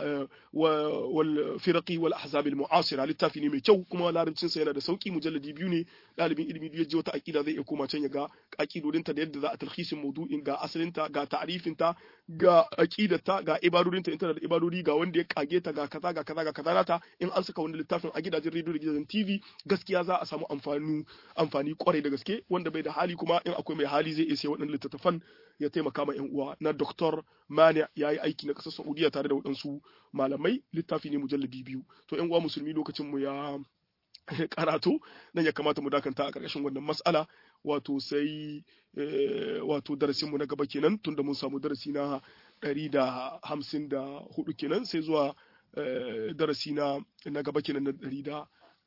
والفرق والأحزاب المعاصرة littafi ne mai kyau kuma larabcin sa yana da sauki mujalladi biyu ne dalibin ilimi ya ji wata aqida zai iya koma can ya ga aqidodinta da yadda za a talhisin maudu'in ga asalinta ga ta'rifinta ga aqidarta ga ibadodinta ita da ibadodi ga wanda ya kage ta ga kaza ga kaza ga kaza nata in an saka wani littafin a gidajen rediyo da gidajen TV gaskiya za a samu amfani amfani kwarai da gaske wanda bai da hali kuma in akwai mai hali zai iya sai waɗannan littattafan ya taimaka ma 'yan uwa na Dr. Mani ya yi aiki na ƙasar Saudiya tare da waɗansu malamai littafi ne mujalladi biyu to 'yan uwa musulmi lokacin mu ya karatu nan ya kamata mu dakanta a ƙarƙashin wannan mas'ala wato sai wato darasin mu na gaba kenan tunda mun samu darasi na ɗari da hamsin da hudu kenan sai zuwa darasi na na gaba kenan na ɗari da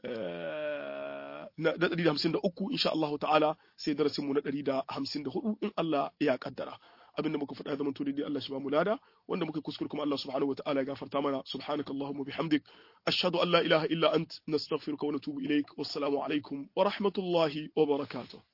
na ɗari da hamsin da uku insha Allah ta'ala sai darasin mu na ɗari da hamsin da hudu in Allah ya kaddara abinda muka faɗa zaman to dai Allah shi ba mu lada wanda muka kuskure kuma Allah subhanahu wa ta'ala ya gafarta mana subhanakallahumma bihamdik ashhadu an la ilaha illa ant nastaghfiruka wa natubu ilaik wassalamu alaikum wa rahmatullahi wa barakatuh